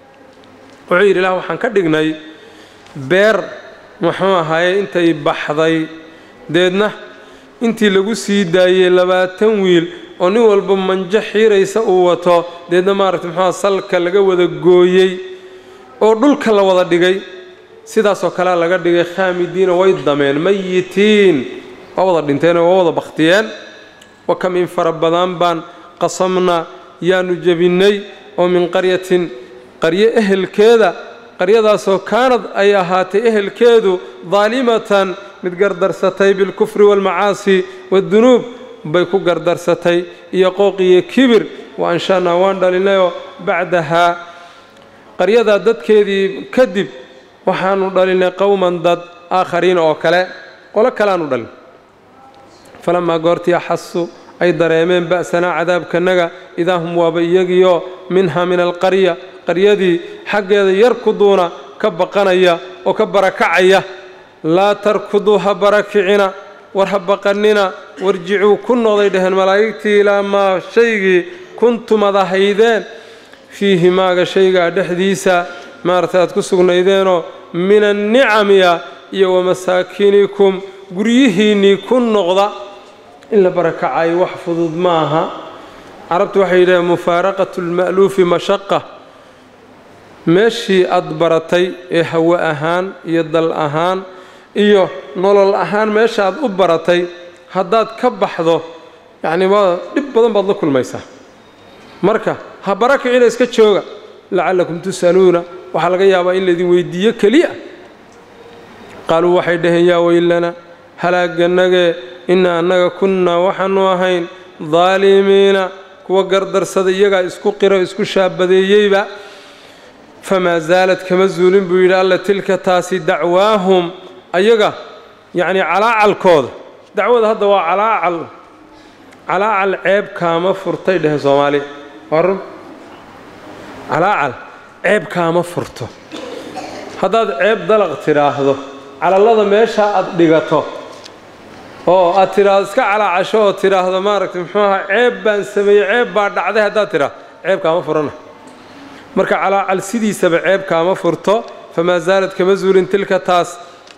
wuxuu yidhi ilaah waxaan ka dhignay beer muxuu ahaaye intay baxday deedna intii lagu sii daayey labaatan wiil oo nin walba manjo xiiraysa uu wato deedna maaragtay muxuuha salka laga wada gooyey oo dhulka la wada dhigay sidaasoo kalea laga dhigay khaamidiina way dameen mayitiin waa wada dhinteenoo waa wada bakhtiyeen wa kam in fara badan baan qasamna yaanu jebinnay oo min qaryatin qaryo ehelkeeda qaryadaasoo kaanad ay ahaatay ehelkeedu daalimatan mid gardarsatay bilkufri waalmacaasi waaddunuub bay ku gardarsatay iyo qooq iyo kibir wa anshaanaa waan dhalinayoo bacdahaa qaryadaa dadkeedii kadib waxaanu dhalinay qowman dad aakhariin oo kale qolo kaleaanu dhalin falamaa goortii axasu ay dareemeen ba'sanaa cadaabkanaga idaa hum waaba iyagiioo minha min alqarya qaryadii xaggeeda yar ku duuna ka baqanaya oo ka barakacaya laa tarkuduu ha barakicina war ha baqannina warjicuu ku noqday dheheen malaa'igtii ilaa maa shaygii kuntum ad ahaydeen fiihi maaga shaygaa dhexdiisa maaragtay aad ku sugnaydeenoo min annicamiya iyo wamasaakinikum guryihiinnii ku noqda in la barakacayo wax fudud ma aha carabtu waxay yidhaheen mufaaraqatu lma'luufi mashaqa meeshii aad baratay ee hawo ahaan iyo dal ahaan iyo nolol ahaan meesha aad u baratay haddaad ka baxdo yacni waa dhib badan baad la kulmaysaa marka ha barakicina iska jooga lacallakum tus'aluuna waxaa laga yaabaa in laydin weydiiyo keliya qaaluu waxay dhaheen yaa weylana halaaganagee inna annaga kunnaa waxaanu ahayn daalimiina kuwa gardarsada iyagaa isku qiro isku shaabadeeyeyba famaa saalad kama zuulin buu yidhi alla tilka taasi dacwaahum ayaga yacnii calaacalkooda dacwada hadda waa calaacal calaacal ceeb kaama furtay dheh soomaaliya waa run calaacal ceeb kaama furto haddaad ceeb dalaq tidhaahdo calallada meeshaa aad dhigato oo aad tidhaahdo iska calaacasho oo tidhaahdo maaragtay muxuu ahaa ceeb baan sameeyey ceeb baa dhacday haddaad tidhaahdo ceeb kaama furana marka calaacal sidiisaba ceeb kaama furto famaa saalad kama zuulin tilka taas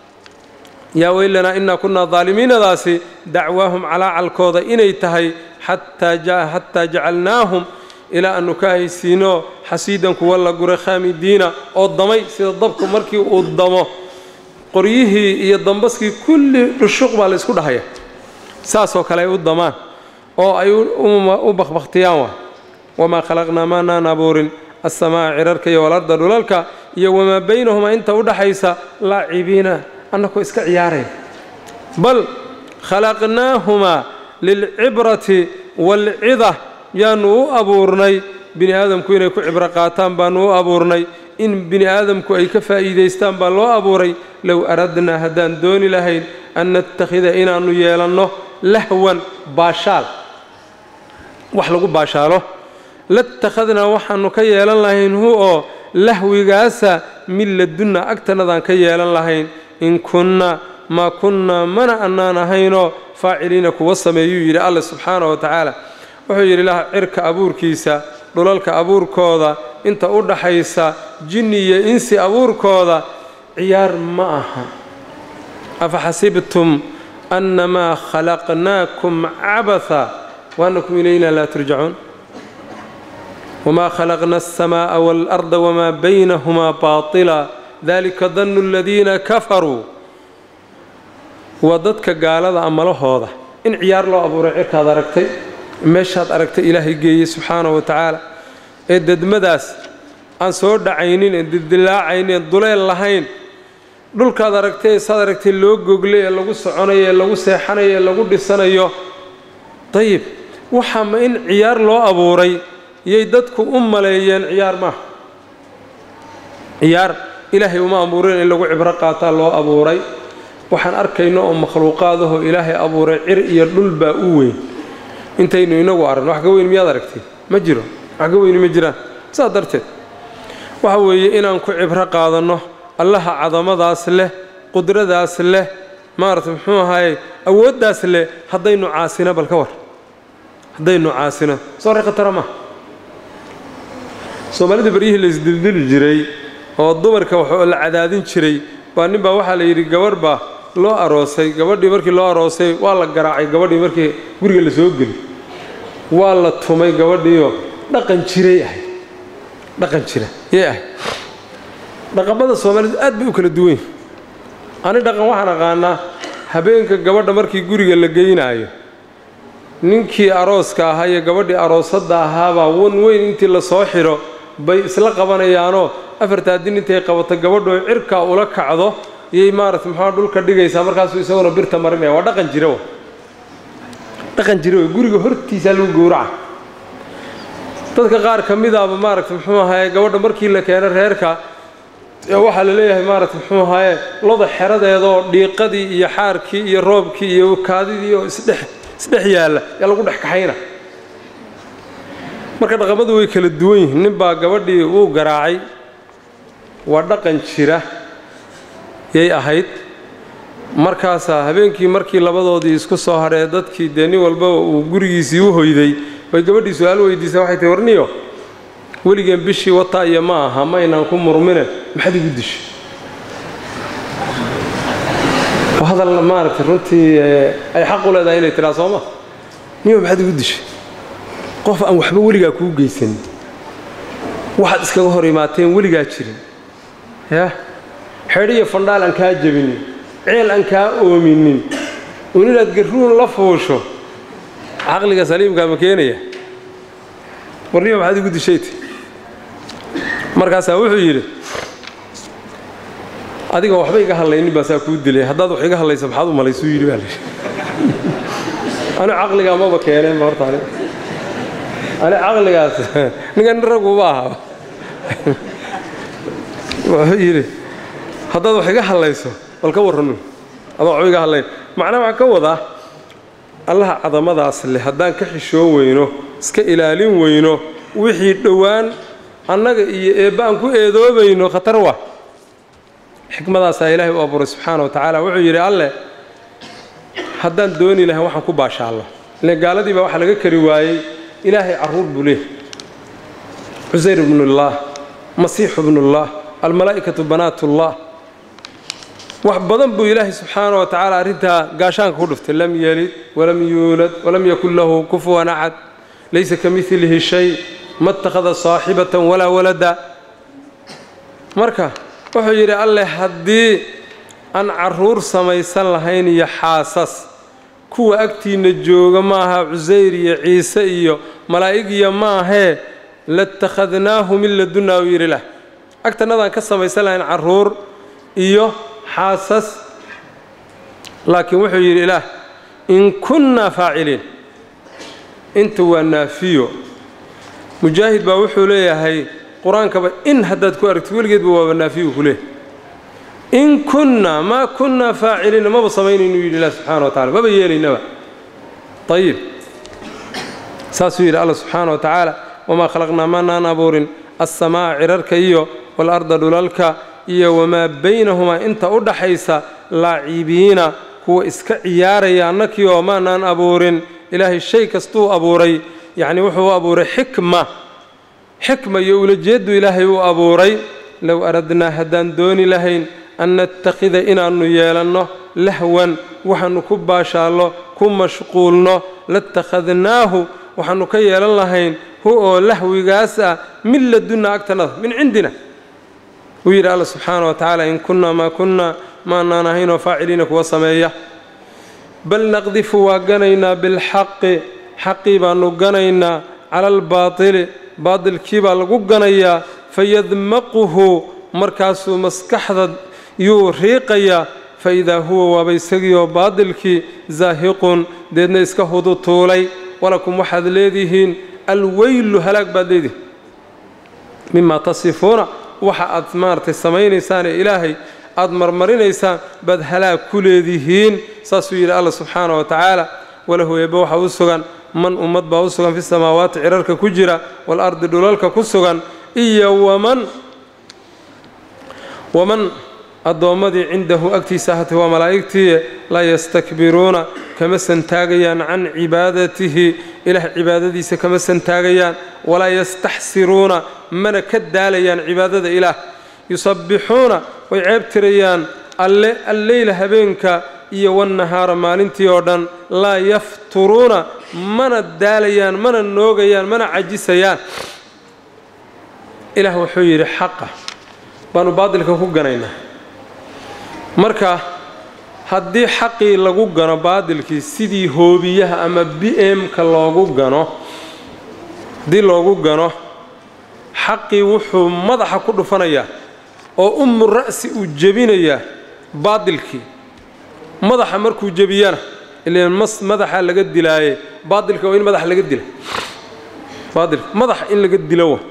yaa weylanaa innaa kunnaa daalimiinadaasi dacwaahum calaacalkooda inay tahay xataa jacalnaahum ilaa aanu ka haysiino xasiidan kuwa la guray khaamidiina oo damay sida dabku markii uu damo qoryihii iyo dambaskii kulli dhushuq baa la ysku dhahaya saasoo kale ay u damaan oo ay u bakbakhtiyaan waa wamaa khalaqnaa maanaan abuurin assamaa cirarka iyo walarda dhulalka iyo wamaa baynahumaa inta u dhaxaysa laacibiina annakoo iska ciyaarayn bal khalaqnaahumaa lilcibrati waalcida yaannu u abuurnay bini aadamku inay ku cibro qaataan baannu u abuurnay in bini aadamku ay ka faa'iidaystaan baa loo abuuray low aradnaa haddaan dooni lahayn an nattakhida inaannu yeelanno lahwan baashaal wax lagu baashaalo latakhadnaa waxaannu ka yeelan lahayn hu oo lahwigaasa min ladunna agtannadaan ka yeelan lahayn in kunna maa kunnaa mana annaan ahaynoo faaciliina kuwa sameeyuu yidhi alla subxaana wa tacaala wuxuu yidhi ilaah cirka abuurkiisa dhulalka abuurkooda inta u dhaxaysa jinni iyo insi abuurkooda ciyaar ma aha afa xasibtum annamaa khalaqnaakum cabatha waanakum ilaynaa laa turjacuun wamaa khalaqna alsamaa'a waalarda wamaa baynahumaa baatila dalika dannu aladiina kafaruu waa dadka gaalada amalahooda in ciyaar loo abuuray cirkaad aragtay meeshaad aragtay ilaahay geeyey subxaanahu wa tacaala ee dedmadaas aan soo dhacaynin ee dildilaacaynin ee duleel lahayn dhulkaad aragtay ee saad aragtay loo goglay ee lagu soconayo ee lagu seexanayo ee lagu dhisanayo dayib waxaa ma in ciyaar loo abuuray yay dadku u maleeyeen ciyaar maaha ciyaar ilaahay uma abuurin in lagu cibro qaataa loo abuuray waxaan arkayno oo makhluuqaadahoo ilaahay abuuray cir iyo dhul baa u weyn intaynu inagu aragno wax ka weyn miyaad aragtay ma jiro wax ka weyni ma jiraan saas darteed waxa weeye inaan ku cibro qaadanno allaha cadamadaas leh qudradaas leh maaragtay muxuu ahaye awooddaas leh haddaynu caasino bal ka war haddaynu caasino soo ree khatara maha soomaalida beryihii la isdildili jiray oo dumarka waxoo la cadaadin jiray baa nin baa waxaa la yidhi gabarh baa loo aroosay gabadhii markii loo aroosay waa la garaacay gabadhii markii guriga la soo geli waa la tumay gabadhiioo dhaqan jiray ahayd dhaqan jira yay ahayd dhaqamada soomaalidu aad bay u kala duwan yihin ani dhaqan waxaan aqaanaa habeenka gabadha markii guriga la geynaayo ninkii arooska ahaa iyo gabadhii aroosadda ahaabaa wan weyn intii la soo xidho bay isla qabanayaanoo afartaa din intay qabato gabadhoo cirkaa ula kacdo iyay maarata muxua dhulka dhigaysaa markaasuu isaguna birta marinaya waa dhaqan jira dhaqan jira wey guriga hortiisaa lagu gowraca dadka qaar ka midaaba maaragta muxuu ahaye gabadha markii la keeno reerka waxaa la leeyahay maaragta muxuu ahaye loda xeradeedaoo dhiiqadii iyo xaarkii iyo roobkii iyo kaadidii oo isdhex isdhex yaalla yaa lagu dhex kaxayna marka dhaqamadu way kala duwan yihiin nin baa gabadhii wuu garaacay waa dhaqan jira yay ahayd markaasaa habeenkii markii labadoodii isku soo hadhee dadkii dee nin walbaba uu gurigiisii u hoyday bay gabadhii su-aal weydiisay waxay tahi warniyo weligeen bishii wataa iyo ma aha ma aynaan ku murmine maxaad igu dishay hadal maaragtay runtii ay xaq u leedahay inay tidhaa sooma niyo maxaad igu dishay qof aan waxba weligaa kuu geysanin waxaad iskaga hor imaateen weligaa jirin yah xedhi iyo fandhaal aan kaa jebinin ceel aan kaa oominin un inaad garruun la fuusho caqliga saliimkaa ma keenaya warniyo maxaad igu dishayt markaasaa wuxuu yidhi adiga waxba iga hadlaynin baa saa kuu dilay haddaad wax iga hadlaysa maxaad u malaysuu yidhi baa layidhi anu caqligaa maba keeneenba horta ani ani caqligaas ninka nin raguba aha wuxuu yidhi haddaad wax iga hadlayso bal ka warranu adoo waxba iga hadlayn macnaha waxaan ka wadaa allaha cadamadaas leh haddaan ka xishoon weyno iska ilaalin weyno wixii dhowaan annaga iyo eebba aan ku eedoobayno khatar wa xikmadaasaa ilaahay u abuuray subxaana wa tacaala wuxuu yidhi alleh haddaan dooni lahayn waxaan ku baashaallo ilen gaaladii baa waxaa laga kari waayey ilaahay carruur buu leeh cusayr ibnullaah masiixu ibnullaah almalaa'ikatu banaatullah wax badan buu ilaahay subxaana wa tacaala arrintaa gaashaanka ku dhuftay lam yelid walam yuulad walam yakun lahu kufuwan axad laysa ka midlihi shay ma اttakhada saaxibatan walaa walada marka wuxuu yidhi alleh haddii aan carruur samaysan lahayn iyo xaasas kuwa agtiinna jooga maaha cusayr iyo ciise iyo malaa'ig iyo maahee latakhadnaahu min ladunna u yidhi lah agtannadaan ka samaysan lahayn carruur iyo xaasas laakiin wuxuu yidhi ilaah in kunnaa faaciliin inta waa naafiyo mujaahid baa wuxuu leeyahay qur-aankaba in haddaad ku aragtid weligeedba waaba naafiyu ku leeyahy in kunnaa maa kunnaa faaciliina maba samaynaynu yidhi ilah subxana wa tacala maba yeelaynaba ayib saasuu yidhi alla subxaana wa tacaala wamaa khalaqnaa maanaan abuurin assamaa'a cirarka iyo waalarda dhulalka iyo wamaa baynahumaa inta u dhaxaysa laacibiina kuwa iska ciyaaraya annakii oo maanaan abuurin ilaahay shay kastuu abuuray yacnii wuxuu u abuuray xikma xikma iyo ulajeeddu ilaahay uu abuuray low aradnaa haddaan dooni lahayn an nattakhida inaannu yeelanno lahwan waxaannu ku baashaallo ku mashquulno latakhadnaahu waxaannu ka yeelan lahayn hu oo lahwigaas ah min ladunna agtanada min cindina wuu yidhi alla subxaana wa tacaala in kunnaa maa kunnaa maanaan ahaynoo faaciliina kuwa sameeya bal naqdifu waa ganaynaa bilxaqi xaqii baanu ganaynaa cala albaatili baatilkii baa lagu ganayaa fayadmaquhu markaasuu maskaxda yuu riiqayaa fa idaa huwa waaba isagiioo baatilkii zaahiqun deedna iska hudu tuulay walakum waxaad leedihiin alweylu halaag baad leedihiin mimaa tasifuuna waxa aad maaragtay samaynaysaan ee ilaahay aad marmarinaysaan baad halaag ku leedihiin saasuu yidhi alla subxaana wa tacaala walahu eebbe waxaa u sugan man ummad baa u sugan fi samaawaati cirarka ku jira waalardi dhulalka ku sugan iyo waman waman addoommadii cindahu agtiisa ahatay waa malaa'igtii laa yastakbiruuna kama santaagayaan can cibaadatihi ilaah cibaadadiisa kama santaagayaan walaa yastaxsiruuna mana ka daalayaan cibaadada ilaah yusabbixuuna way ceeb tirayaan alle alleyla habeenka iyo wannahaara maalintii oo dhan laa yafturuuna mana daalayaan mana noogayaan mana cajisayaan ilaah wuxuu yidhi xaqa baanu baadilka ku ganaynaa marka haddii xaqii lagu gano baadilkii sidii hoobiyaha ama b m-ka loogu gano haddii loogu gano xaqii wuxuu madaxa ku dhufanayaa oo ummu ra'si uu jebinayaa baadilkii madaxa markuu jebiyana ilan mas madaxa laga dilaaye baadilka waa in madaxa laga dila baadilka madaxa in laga dilo wa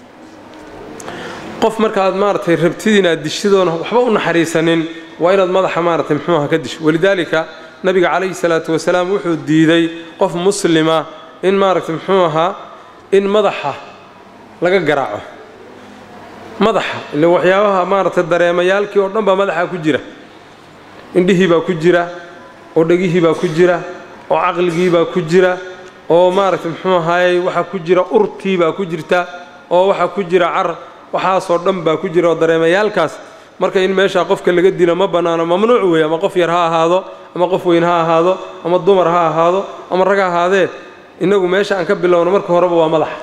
qof markaaad maaragtay rabtid inaad dishidoona waxba u naxariisanin waa inaad madaxa maaragtay muxuuha ka disho walidaalika nabiga calayhi salaatu wasalaam wuxuu diiday qof muslima in maaragtay muxuu ahaa in madaxa laga garaaco madaxa ile waxyaabaha maaragtay dareemayaalkii oo dhan baa madaxa ku jira indhihii baa ku jira oo dhegihii baa ku jira oo caqligii baa ku jira oo maaragtay muxuu ahaayey waxaa ku jira urtii baa ku jirta oo waxaa ku jira car waxaasoo dhan baa ku jira oo dareemayaalkaas marka in meeshaa qofka laga dilo ma bannaano mamnuuc weeye ama qof yar ha ahaado ama qof weyn ha ahaado ama dumar ha ahaado ama rag ha ahaadee innagu meesha aan ka bilowno marka horeba waa madaxa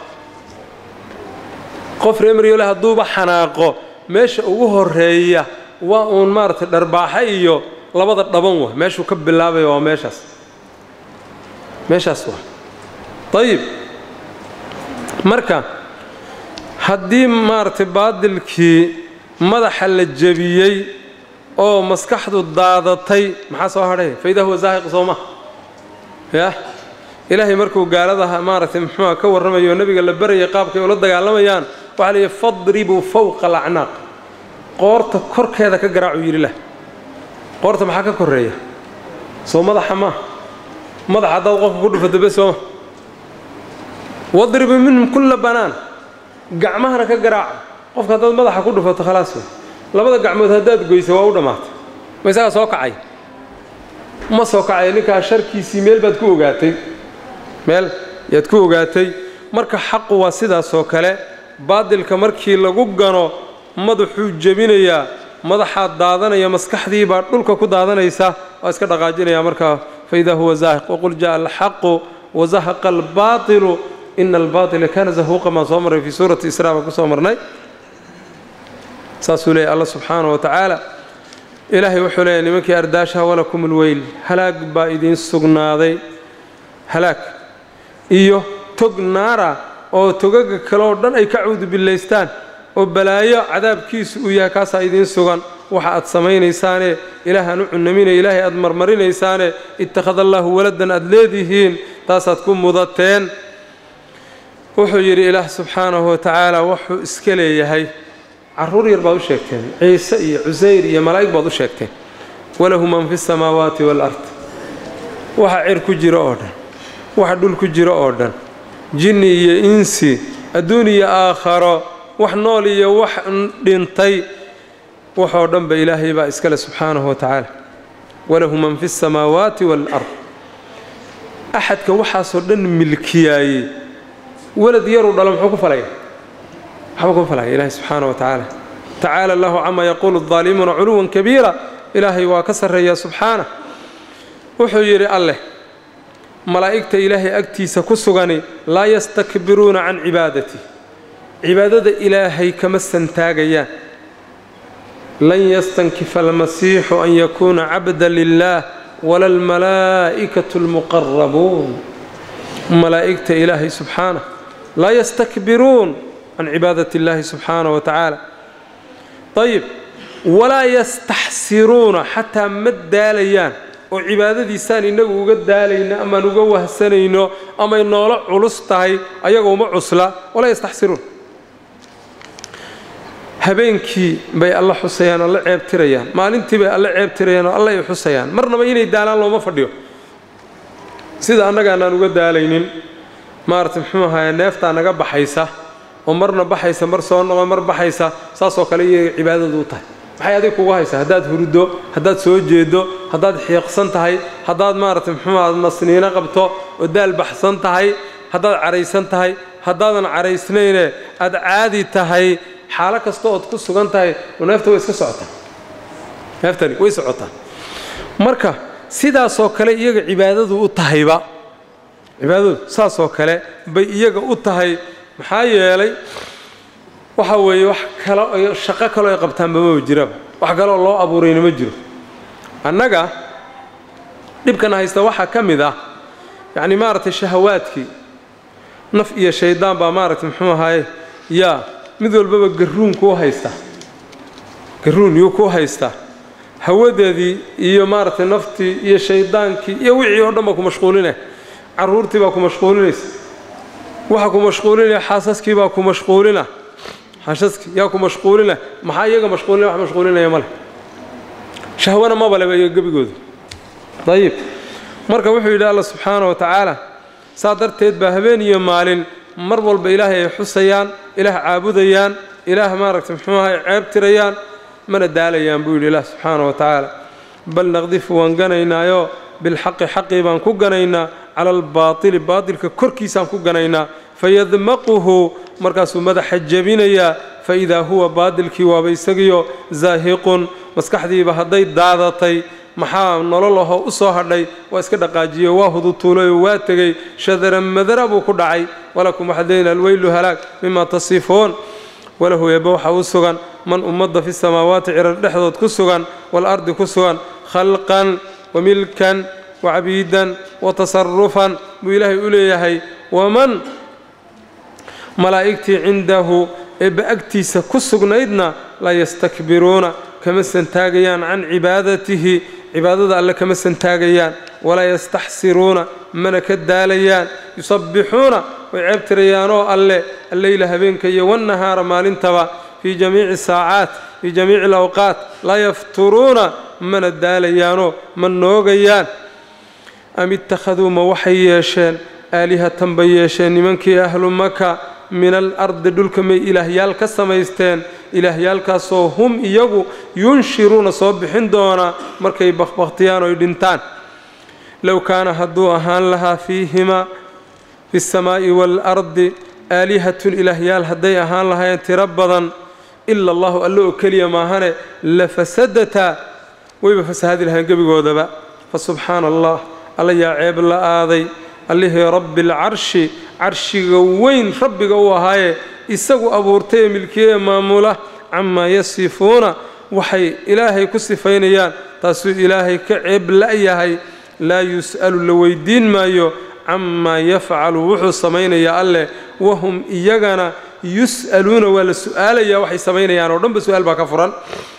qof reemaryoole hadduuba xanaaqo meesha ugu horeeya waa uun maaragtay dharbaaxa iyo labada dhaban wa meeshuu ka bilaabaya waa meeshaas meeshaas waa ayib marka haddii maaragtay baadilkii madaxa la jebiyey oo maskaxdu daadatay maxaa soo hadhay faidaa huwa zaahiq soo maha yah ilaahay markuu gaaladaha maaragtay muxuuha ka warramayo oo nebiga la barayay qaabkay ula dagaalamayaan waxaa la yidhi fadribuu fawqa alacnaaq qoorta korkeeda ka garaacuu yidhi lah qoorta maxaa ka korreeya soo madaxa maa madaxa haddaad qofka ku dhufato be sooma wadribu minhum kulla banaan gacmahana ka garaaca qofka haddaad madaxa ku dhufato khalaas wey labada gacmood haddaad goysa waa u dhammaatay ma isagaa soo kacay ma soo kacay ninkaa sharkiisii meel baad ku ogaatay meel yaad ku ogaatay marka xaqu waa sidaasoo kale baadilka markii lagu gano madaxuu jebinayaa madaxaa daadanaya maskaxdii baa dhulka ku daadanaysa waa iska dhaqaajinaya markaa faidaa huwa zaahiq waqul jaءa alxaqu wazahaqa albaatilu ina albaatila kaana zahuuqa maan soo marray fii suurati israa baan ku soo marnay saasuu leeyay alla subxaana wa tacaala ilaahay wuxuu leeyahy nimankii ardaashaha walakum ulweyl halaag baa idiin sugnaaday halaag iyo tog naara oo togaga kale oo dhan ay ka cuudubillaystaan oo balaayo cadaabkiisu uu yahay kaasaa idiin sugan waxa aad samaynaysaane ilaah aan u cunaminaya ilaahay aad marmarinaysaane ittakhada allaahu waladan aad leedihiin taasaad ku mudateen wuxuu yidhi ilaah subxaanahu wa tacaala wuxuu iska leeyahay carruur yar baad u sheegteen ciise iyo cusayr iyo malaa'ig baad u sheegteen walahu man fi samaawaati waalard waxa cir ku jiro oo dhan waxa dhul ku jiro oo dhan jinni iyo insi adduun iyo aakharo wax nool iyo wax dhintay waxoo dhanba ilaahay baa iskale subxaanahu wa tacaala walahu man fi samaawaati waalard axadka waxaasoo dhan milkiyaayey walad yaruu dhalo muxuu ku falaya waxba kuma falaya ilaahay subxaana wa tacaala tacaala allahu camaa yaquulu addaalimuuna culuwan kabiira ilaahay waa ka sarreeyaa subxaana wuxuu yidhi alleh malaa'igta ilaahay agtiisa ku sugani laa yastakbiruuna can cibaadati cibaadada ilaahay kama santaagayaan lan yastankifa almasiixu an yakuuna cabda lilaah wala almalaa'ikatu almuqarabuun malaa'igta ilaahay subxaanah laa yastakbiruun can cibaadati illaahi subxaanah wa tacaala ayib walaa yastaxsiruuna xataa ma daalayaan oo cibaadadiisaan innagu uga daalayno amaan uga wahsanayno amay noola culus tahay ayaga uma cusla walaa yastaxsiruun habeenkii bay alla xusayaan alla ceebtirayaan maalintii bay alla ceebtirayaan oo alla ay xusayaan marnaba inay daalaan looma fadhiyo sida annagaanaan uga daalaynin maarata muxuu ahaye neeftaa naga baxaysa oo marna baxaysa mar soo noqo mar baxaysa saasoo kale iyaga cibaadadu u tahay maxay adig kugu haysaa haddaad hurdo haddaad soo jeedo haddaad xiiqsan tahay haddaad maarata muxuu aha nasniino qabto oo daal baxsan tahay haddaad caraysan tahay haddaadan caraysnayne aad caadi tahay xaalo kasta ood ku sugan tahay neefta way iska socotaa neeftani way socotaa marka sidaasoo kale iyaga cibaadadu u tahayba cibaadadu saasoo kale bay iyaga u tahay maxaa yeelay waxa weeye wax kalo shaqo kaloo ay qabtaanba maba jiraba wax kaloo loo abuurayna ma jiro annaga dhibkana haysta waxaa ka mid ah yacni maaragtay shahawaadkii naf iyo shayddaan baa maaragtay muxuu ahaaye yaa mid walbaba garruun kuu haysta garruun yuu kuu haystaa hawadeedii iyo maaragtay naftii iyo shayddaankii iyo wixii oo dhan baa ku mashquulinaya carruurtii baa ku mashquulinaysa waxa ku mashquulinaya xaasaskii baa ku mashquulina xaasaskii yaa ku mashquulina maxaa iyaga mashquulinaya wax mashquulinaya male shahwana maba leba iyo gebigooda dayib marka wuxuu yidhi alla subxaana wa tacaala saa darteed baa habeen iyo maalin mar walba ilaahay ay xusayaan ilaah caabudayaan ilaah maaragtay muxuu ahay ceeb tirayaan mana daalayaan buu yidhi ilaah subxaana wa tacaala bal naqdifu waan ganaynaayo bilxaqi xaqii baan ku ganaynaa cala albaatili baatilka korkiisaan ku ganaynaa fayadmaquhu markaasuu madaxa jebinayaa faidaa huwa baatilkii waaba isagiyo zaahiqun maskaxdiiba hadday daadatay maxaa nolol ahoo u soo hadhay waa iska dhaqaajiyo waa hudutuulayoo waa tegey shadaran madara buu ku dhacay walakum waxaad leeyihin alweylu halaag mima tasifuun walahu eebba waxaa u sugan man ummadda fi samaawaati cirar dhexdood ku sugan waalardi ku sugan khalqan wa milkan wa cabiidan wa tasarufan buu ilaahay u leeyahay waman malaa'igtii cindahu eebba agtiisa ku sugnaydna laa yastakbiruuna kama santaagayaan can cibaadatihi cibaadada alle kama santaagayaan walaa yastaxsiruuna mana ka daalayaan yusabbixuuna way ceebtirayaanoo alle alleyla habeenka iyo wannahaara maalintaba fii jamiici saacaat fii jamiici alawqaat laa yafturuuna mana daalayaanoo ma noogayaan am ittakhaduu ma waxay yeesheen aalihatan bay yeesheen nimankii ahlu maka min alardi dhulka may ilaahyaal ka samaysteen ilaahyaalkaasoo hum iyagu yunshiruuna soo bixin doonaa markay bakbakhtiyaan oy dhintaan low kaana hadduu ahaan lahaa fiihimaa fi samaa'i waalardi aalihatun ilaahyaal hadday ahaan lahaayeen tiro badan ila allahu alle oo keliya maahane la fasadataa wayba fasahadi lahayn gebigoodaba fa subxaana allah alla yaa ceeb la aaday allihii rabbi alcarshi carshiga weyn rabbiga u ahaaye isagu abuurtay ee milkiye ee maamula camaa yasifuuna waxay ilaahay ku sifaynayaan taasuu ilaahay ka ceeb la'yahay laa yus'alu la weydiin maayo camaa yafcalu wuxuu samaynayaa alleh wahum iyagana yus'aluuna waa la su'aalayaa waxay samaynayaan oo dhanba su-aal baa ka furan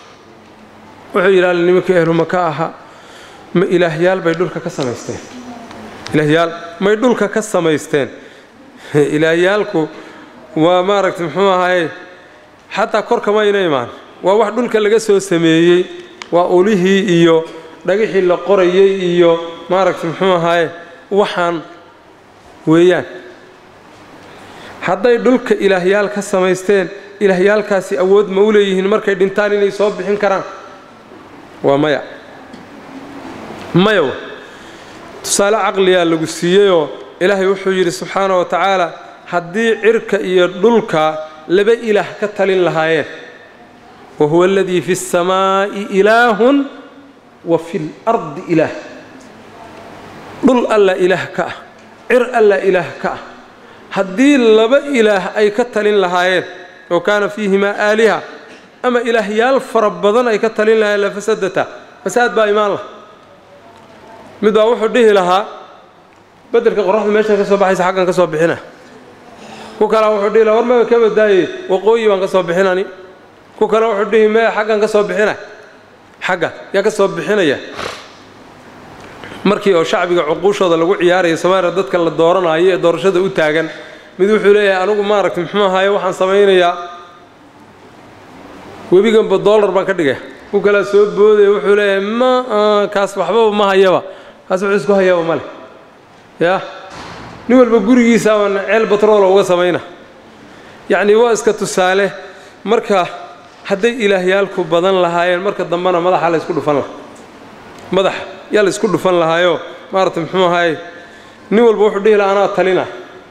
wuxuu yidhi alle nimankii ehluma ka ahaa ma ilaahyaal bay dhulka ka samaysteen ilaahyaal may dhulka ka samaysteen ilaahyaalku waa maaragtay muxuu ahaye xataa korka mayna imaan waa wax dhulka laga soo sameeyey waa ulihii iyo dhagixii la qorayay iyo maaragtay muxuu ahaye waxaan weeyaan hadday dhulka ilaahyaal ka samaysteen ilaahyaalkaasi awood ma u leeyihiin markay dhintaan inay soo bixin karaan waa maya maya tusaale caqliyaa lagu siiyeyoo ilaahay wuxuu yidhi subxaana wa tacaala haddii cirka iyo dhulka laba ilaah ka talin lahaayeen wa huwa aladii fi اsamaa'i ilaahun wa fi اlardi ilaah dhul alla ilaah ka ah cir alla ilaah ka ah haddii laba ilaah ay ka talin lahaayeen oo kaana fiihimaa aaliha ama ilaahyaal fara badan ay ka talin lahaayeen lafasadata fasaad baa imaan lah mid baa wuxuu dhihi lahaa beddelka qoraxdu meeshan ka soo baxaysa xaggan ka soo bixina ku kalea wuxuu dhihi lahaa war maba ka badaaye waqooyi baan ka soo bixinani ku kale wuxuu dhihi mee xaggan ka soo bixina xagga yaa ka soo bixinaya markii oo shacbiga cuquushooda lagu ciyaaraya soomaaliya dadka la dooranayo ee doorashada u taagan mid wuxuu leeyahay anigu maaragtay muxuu ahaye waxaan samaynayaa webiganba dollar baan ka dhigaya ku kalea soo boodaya wuxuu leeyahay ma kaas waxbaba ma hayaba kaas wuxuu isku hayaba male yaa nin walba gurigiisaaban ceel batroola uga samayna yacnii waa iska tusaale marka hadday ilaahyaalku badan lahaayeen marka dambena madaxa la ysku dhufan laha madax yaa la isku dhufan lahaayoo maaragtay muxuu ahaye nin walba wuxuu dhihi laha anaa talina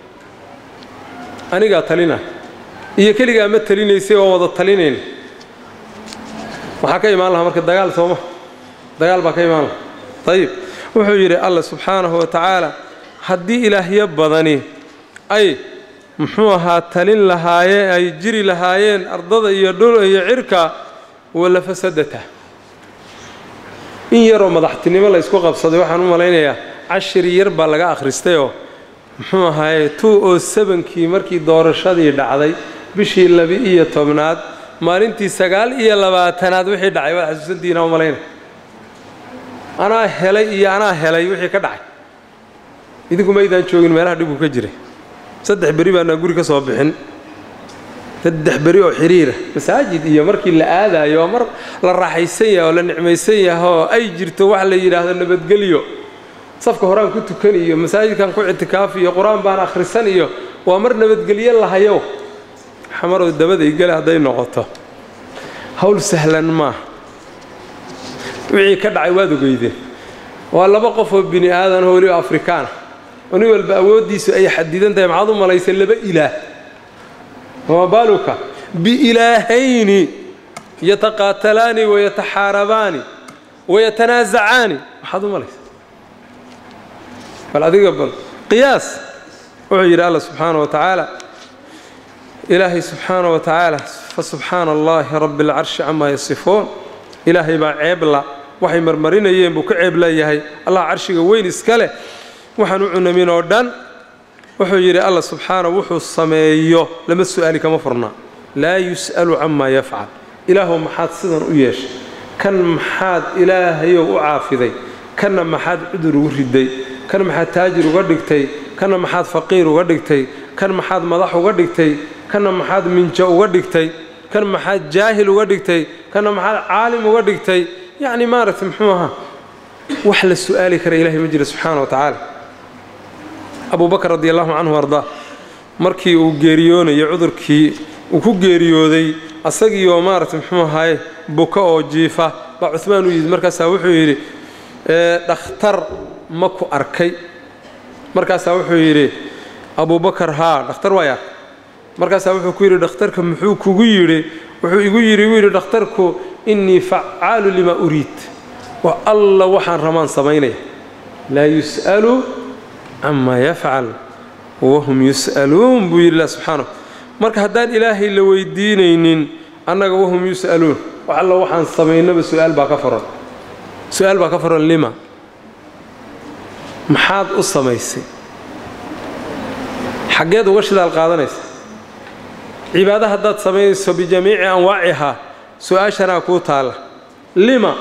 anigaa talina iyo keligaa ma talinaysay oo wada talinayn waxaa ka imaan lahaa marka dagaal sooma dagaal baa ka imaan laha ayib wuxuu yidhi alla subxaanahu wa tacaala haddii ilaahyo badani ay muxuu ahaa talin lahaayeen ay jiri lahaayeen ardada iyo dhul iyo cirka wala fasadata in yaroo madaxtinimo la ysku qabsaday waxaan u malaynayaa cashir yar baa laga akhristayoo muxuu ahaaye two oo sebankii markii doorashadii dhacday bishii laba-iyo tobnaad maalintii sagaal iyo labaatanaad wixii dhacay waad xasuusantihiina u malaynaya anaa helay iyo anaa helay wixii ka dhacay idinku maydaan joogin meelaha dhibku ka jiray saddex beri baanaa guri ka soo bixin saddex beri oo xiriira masaajid iyo markii la aadaayo oo mar la raaxaysan yahay oo la nicmaysan yahay oo ay jirto wax la yidhaahdo nabadgelyo safka horaan ku tukan iyo masaajidkan ku ictikaaf iyo qur-aan baan akhrisan iyo waa mar nabadgelyo lahayow xamarow dabada igale hadday noqoto hawl sahlan maaha wixii ka dhacay waad ogeydeen waa laba qof oo bini aadan oo weliba afrikaana oo nin walba awooddiisu ay xadidan tahay maxaad u malaysa laba ilaah wama baaluka biilaahayni yataqaatalaani wayataxaarabaani wayatanaasacaani maxaad u malaysa bal adiga bal qiyaas wuxuu yidhi alla subxaana wa tacaala ilaahay subxaana wa tacaala fa subxaana allaahi rabbi alcarshi camaa yasifuun ilaahay baa ceebla waxay marmarinayeen buu ka ceeb leeyahay allah carshiga weyn iska leh waxaan u cunamin oo dhan wuxuu yidhi alla subxaana wuxuu sameeyo lama su'aali kama furnaa laa yus'alu camaa yafcal ilaahow maxaad sidan u yeeshay kan maxaad ilaahayow u caafiday kanna maxaad cudur ugu riday kan maxaad taajir uga dhigtay kanna maxaad faqiir uga dhigtay kan maxaad madax uga dhigtay kanna maxaad minjo uga dhigtay kan maxaad jaahil uga dhigtay kanna maxaad caalim uga dhigtay yacni maaragtay muxuu ahaa wax la su'aali kara ilahay ma jira subxaana wa tacaala abu bakr radi allahu canhu ardaa markii uu geeriyoonayo cudurkii uu ku geeriyooday asagiioo maaragtay muxuu ahaye buka oo jiifa baa cuhmaan u yimid markaasaa wuxuu yidhi dhakhtar ma ku arkay markaasaa wuxuu yidhi abubakar haa dhakhtar waay arkay markaasaa wuxuu ku yidhi dhakhtarka muxuu kugu yidhi wuxuu igu yidhi wuu yidhi dhakhtarku innii facaalu limaa uriid wa alla waxaan ramaan samaynaya laa yus'alu camaa yafcal wahum yus'aluun buu yidhi ilah subxaana marka haddaan ilaahay la weydiinaynin annaga wahum yus'aluun wax alla waxaan samaynaba su'aal baa ka faran su-aal baa ka faran lima maxaad u samaysay xaggeed uga shidaal qaadanaysa cibaado haddaad samaynayso bijamiici anwaacihaa su-aashanaa kuu taalla lima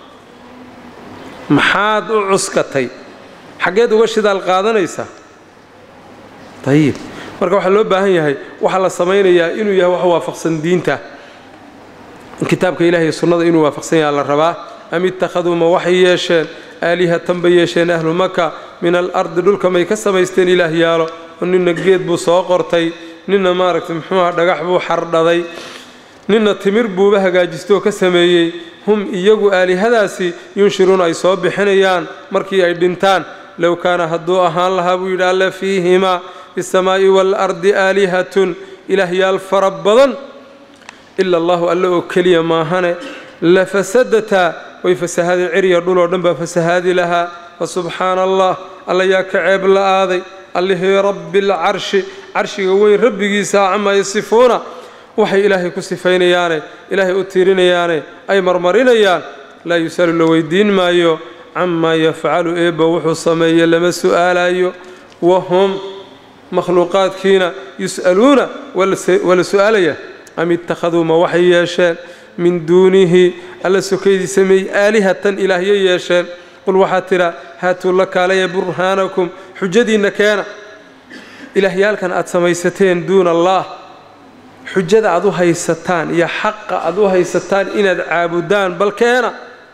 maxaad u cuskatay xaggeed uga shidaal qaadanaysaa ayib marka waxaa loo baahan yahay waxaa la samaynayaa inuu yahay wax waafaqsan diinta kitaabka ilahi iyo sunnada inuu waafaqsan yaha la rabaa am ittakhaduu ma waxay yeesheen aalihatan bay yeesheen ahlu maka min alardi dhulka may ka samaysteen ilaah yaalo oo ninna geed buu soo qortay ninna maaragtay muxuuha dhagax buu xardhaday ninna timir buuba hagaajistoo ka sameeyey hum iyagu aalihadaasi yunshiruuna ay soo bixinayaan markii ay dhintaan low kaana hadduu ahaan lahaa buu yidhi alle fiihimaa bisamaa'i waalardi aalihatun ilaahyaal fara badan ila allahu alle oo keliya maahane la fasadataa way fasahaadeen ciriya dhuloo dhan baa fasahaadi lahaa fa subxaana allah alla yaa ka ceeb la-aaday allihii rabbi alcarshi carshiga weyn rabbigiisa camaa yasifuuna waxay ilaahay ku sifaynayaane ilaahay u tiirinayaane ay marmarinayaan laa yusalu la weydiin maayo camaa yafcalu eebba wuxuu sameeye lama su'aalayo wahum makhluuqaadkiina yus'aluuna waa la su'aalaya am ittakhaduu ma waxay yeesheen min duunihi alla sokaydiisa may aalihatan ilaahyo yeesheen qul waxaa tidhaa haatuu la kaalaya burhaanakum xujadiinna keena ilaahyaalkan aad samaysateen duuna allaah xujada aad u haysataan iyo xaqa aad u haysataan inaad caabudaan bal keena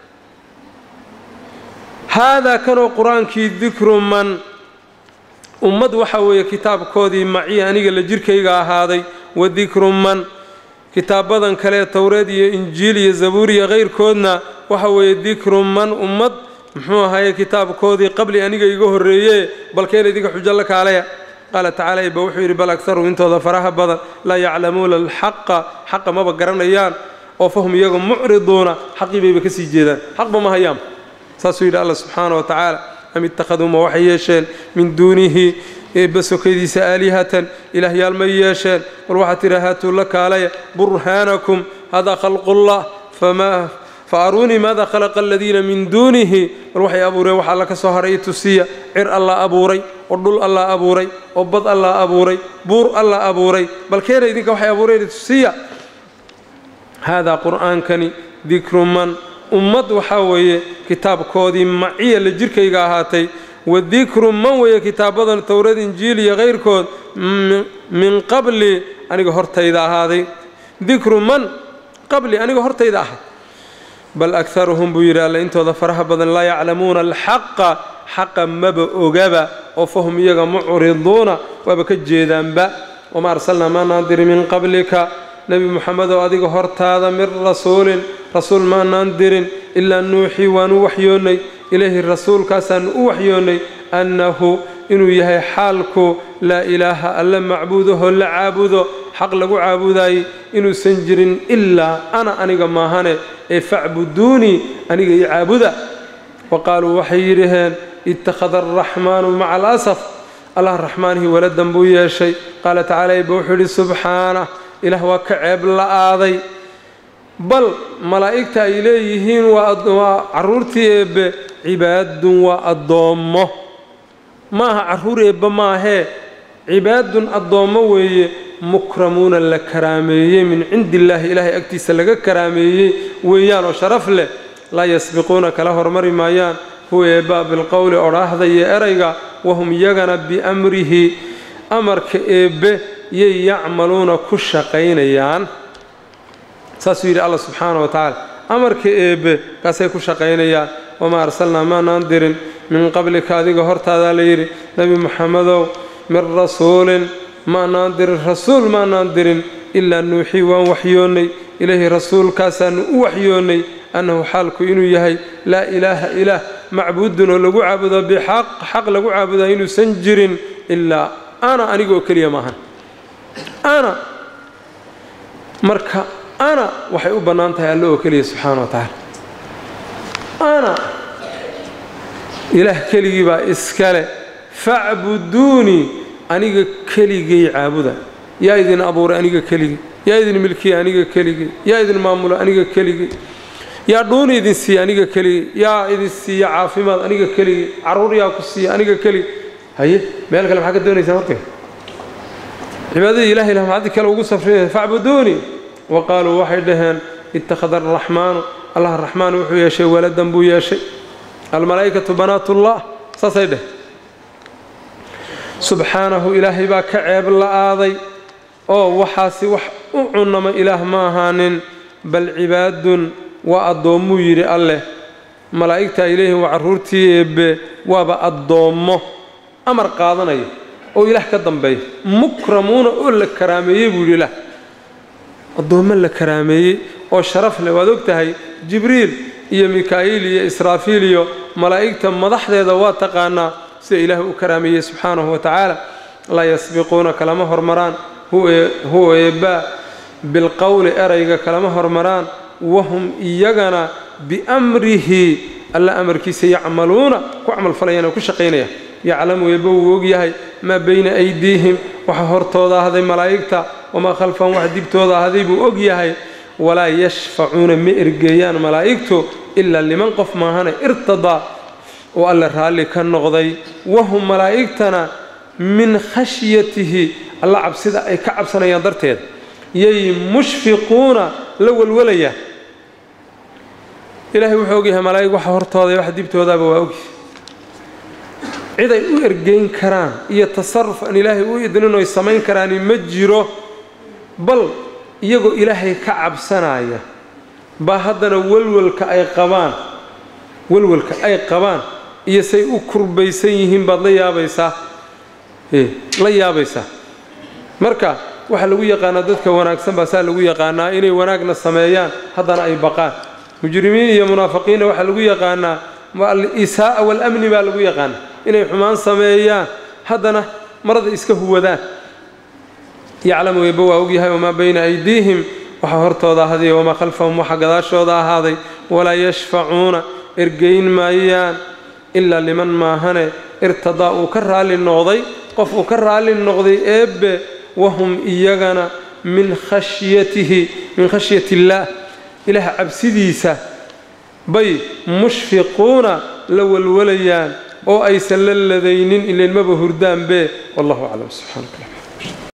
haadaa kanoo qur-aankii dikru man ummad waxaa weeye kitaabkoodii maciya aniga la jirkayga ahaaday wa dikru man kitaabadan kale towreed iyo injiil iyo zabuur iyo kayrkoodna waxa weeye dikru man ummad muxuu ahaye kitaabkoodii qabli aniga iga horreeye balkeen idinka xujo la kaalaya qaala tacaala ba wuxuu yidhi bal agharu intooda faraha badan laa yaclamuuna alxaqa xaqa maba garanayaan oo fahum iyaga mucriduuna xaqii bayba ka sii jeedaan xaqba ma hayaan saasuu yidhi alla subxaana wa tacaala am ittakhaduu ma waxay yeesheen min duunihi eebba sokaydiisa aalihatan ilaahyaal may yeesheen qul waxaa tidhi haatuu la kaalaya burhaanakum hadaa khalqullah famaa fa aruunii maada khalaqa aladiina min duunihi bal waxay abuureen wax alla ka soo haray tusiya cir alla abuuray oo dhul alla abuuray oo bad alla abuuray buur alla abuuray bal keena idinka waxay abuureen tusiya haadaa qur'aankani dikru man ummad waxaa weeye kitaabkoodii maciya la jirkayga ahaatay wa dikru man weeye kitaabadan towrad injiil iyo kayrkood min qabli aniga hortayda ahaaday dikru man qabli aniga hortayda ahayd bal akharuhum buu yidhi alle intooda faraha badan laa yaclamuuna alxaqa xaqa maba ogaba oo fahum iyaga mucriduuna waaba ka jeedaanba wamaa arsalnaa maa naadiri min qablika nebi moxamedow adiga hortaada min rasuulin rasuul maanaan dirin ilaa nuuxii waanu waxyoonnay ilayhi rasuulkaasaanu u waxyoonnay annahu inuu yahay xaalku laa ilaaha alle macbuudahoo la caabudo xaq lagu caabudaayey inuusan jirin ilaa ana aniga maahane ee facbuduunii aniga io caabuda wa qaaluu waxay yidhaheen ittakhada alraxmaanu maca alasaf allah raxmaanihii waladan buu yeeshay qaala tacaala ba wuxuu yidhi subxaanah ilaah waa ka ceeb la-aaday bal malaa'igta ay leeyihiin waa carruurtii eebbe cibaadun waa addoommo ma aha carruur eebbe maahee cibaadun addoommo weeye mukramuuna la karaameeyey min cindi illaahi ilaahay agtiisa laga karaameeyey weeyaan oo sharaf leh laa yasbiquuna kala hormari maayaan huwa eebbaa bilqowli odhaahda iyo erayga wahum iyagana biamrihi amarka eebbe yay yacmaluuna ku shaqaynayaan saasuu yidhi alla subxaana wa tacaala amarka eebbe kaasay ku shaqaynayaan wamaa arsalnaa maanaan dirin min qablika adiga hortaadaa la yidhi nebi moxamedow min rasuulin maanaan dirin rasuul maanaan dirin ilaa nuuxii waan waxyoonnay ilayhi rasuulkaasaanu u waxyoonnay annahu xaalku inuu yahay laa ilaaha ilaah macbuudun oo lagu caabudo bixaq xaq lagu caabudaa inuusan jirin ilaa ana aniga oo keliya maahan ana marka ana waxay u bannaan tahay alle oo keliya subxaana wa tacaala ana ilaah keligii baa iskale facbuduunii aniga keligay caabuda yaa idin abuuray aniga keligii yaa idin milkiya aniga keligii yaa idin maamula aniga keligii yaa dhuuni idin siiya aniga keligii yaa idin siiya caafimaad aniga keligii carruur yaa ku siiya aniga keligii haye meel kale maxaa ka doonaysaa markay cibaadadii ilahay lah maxaad kale ugu safrinaya facbuduunii wa qaaluu waxay dhaheen ittakhada araxmaanu allah raxmaan wuxuu yeeshay waladan buu yeeshay almalaa'ikatu banaatullah saasay dheh subxaanahu ilaahay baa ka ceeb la-aaday oo waxaasi wax u cunama ilaah ma ahaanin bal cibaadun waa addoommuu yidhi alleh malaa'igta ay leeyihin waa carruurtii eebbe waaba addoommo amar qaadanaya oo ilaah ka dambeeya mukramuuna oo la karaameeyey buu yidhi ilaah addoommo la karaameeyey oo sharaf leh waad og tahay jibriil iyo mikaa'iil iyo israafiil iyo malaa'igta madaxdeeda waa taqaanaa sida ilaah u karaameeyey subxaanahu wa tacaala laa yasbiquuna kalama hormaraan huwa eebbaa bilqowli erayga kalama hormaraan wahum iyagana biamrihi alla amarkiisa yacmaluuna ku camalfalayaan oo ku shaqaynaya yaclamu eebba wuu ogyahay maa bayna aydiihim waxa hortooda ahday malaa'igta wamaa khalfahum wax dibtooda ahday buu og yahay walaa yashfacuuna ma ergeeyaan malaa'igtu ilaa liman qof maahane irtadaa oo alle raalli ka noqday wahum malaa'igtana min khashyatihi alla cabsida ay ka cabsanayaan darteed yay mushfiquuna la walwalayaan ilaahay wuxuu ogyahay malaa'ig waxa hortooda wax dibtoodaaba waa ogyahay cid ay u ergeyn karaan iyo tasaruf aan ilaahay u idnin oy samayn karaani ma jiro bal iyagoo ilaahay ka cabsanaya baa haddana walwalka ay qabaan walwalka ay qabaan iyo say u kurbaysan yihiin baad la yaabaysaa la yaabaysaa marka waxaa lagu yaqaanaa dadka wanaagsan baa saa lagu yaqaanaa inay wanaagna sameeyaan haddana ay baqaan mujrimiin iyo munaafiqiinna waxaa lagu yaqaanaa al-isaa'a waalamni baa lagu yaqaanaa inay xumaan sameeyaan haddana marada iska huwadaan yaclamu eebba waa ogyahay wamaa bayna aydiihim waxa hortooda ahday wamaa khalfahum waxa gadaashooda ahaaday walaa yashfacuuna ergeyn maayaan ilaa liman maahane irtadaa uu ka raalli noqday qof uu ka raalli noqday eebbe wahum iyagana min khashyatihi min khashyati illaah ilaah cabsidiisa bay mushfiquuna la walwalayaan oo aysan la ladaynin ilanmaba hurdaanbe wallahu aclam subxaanaka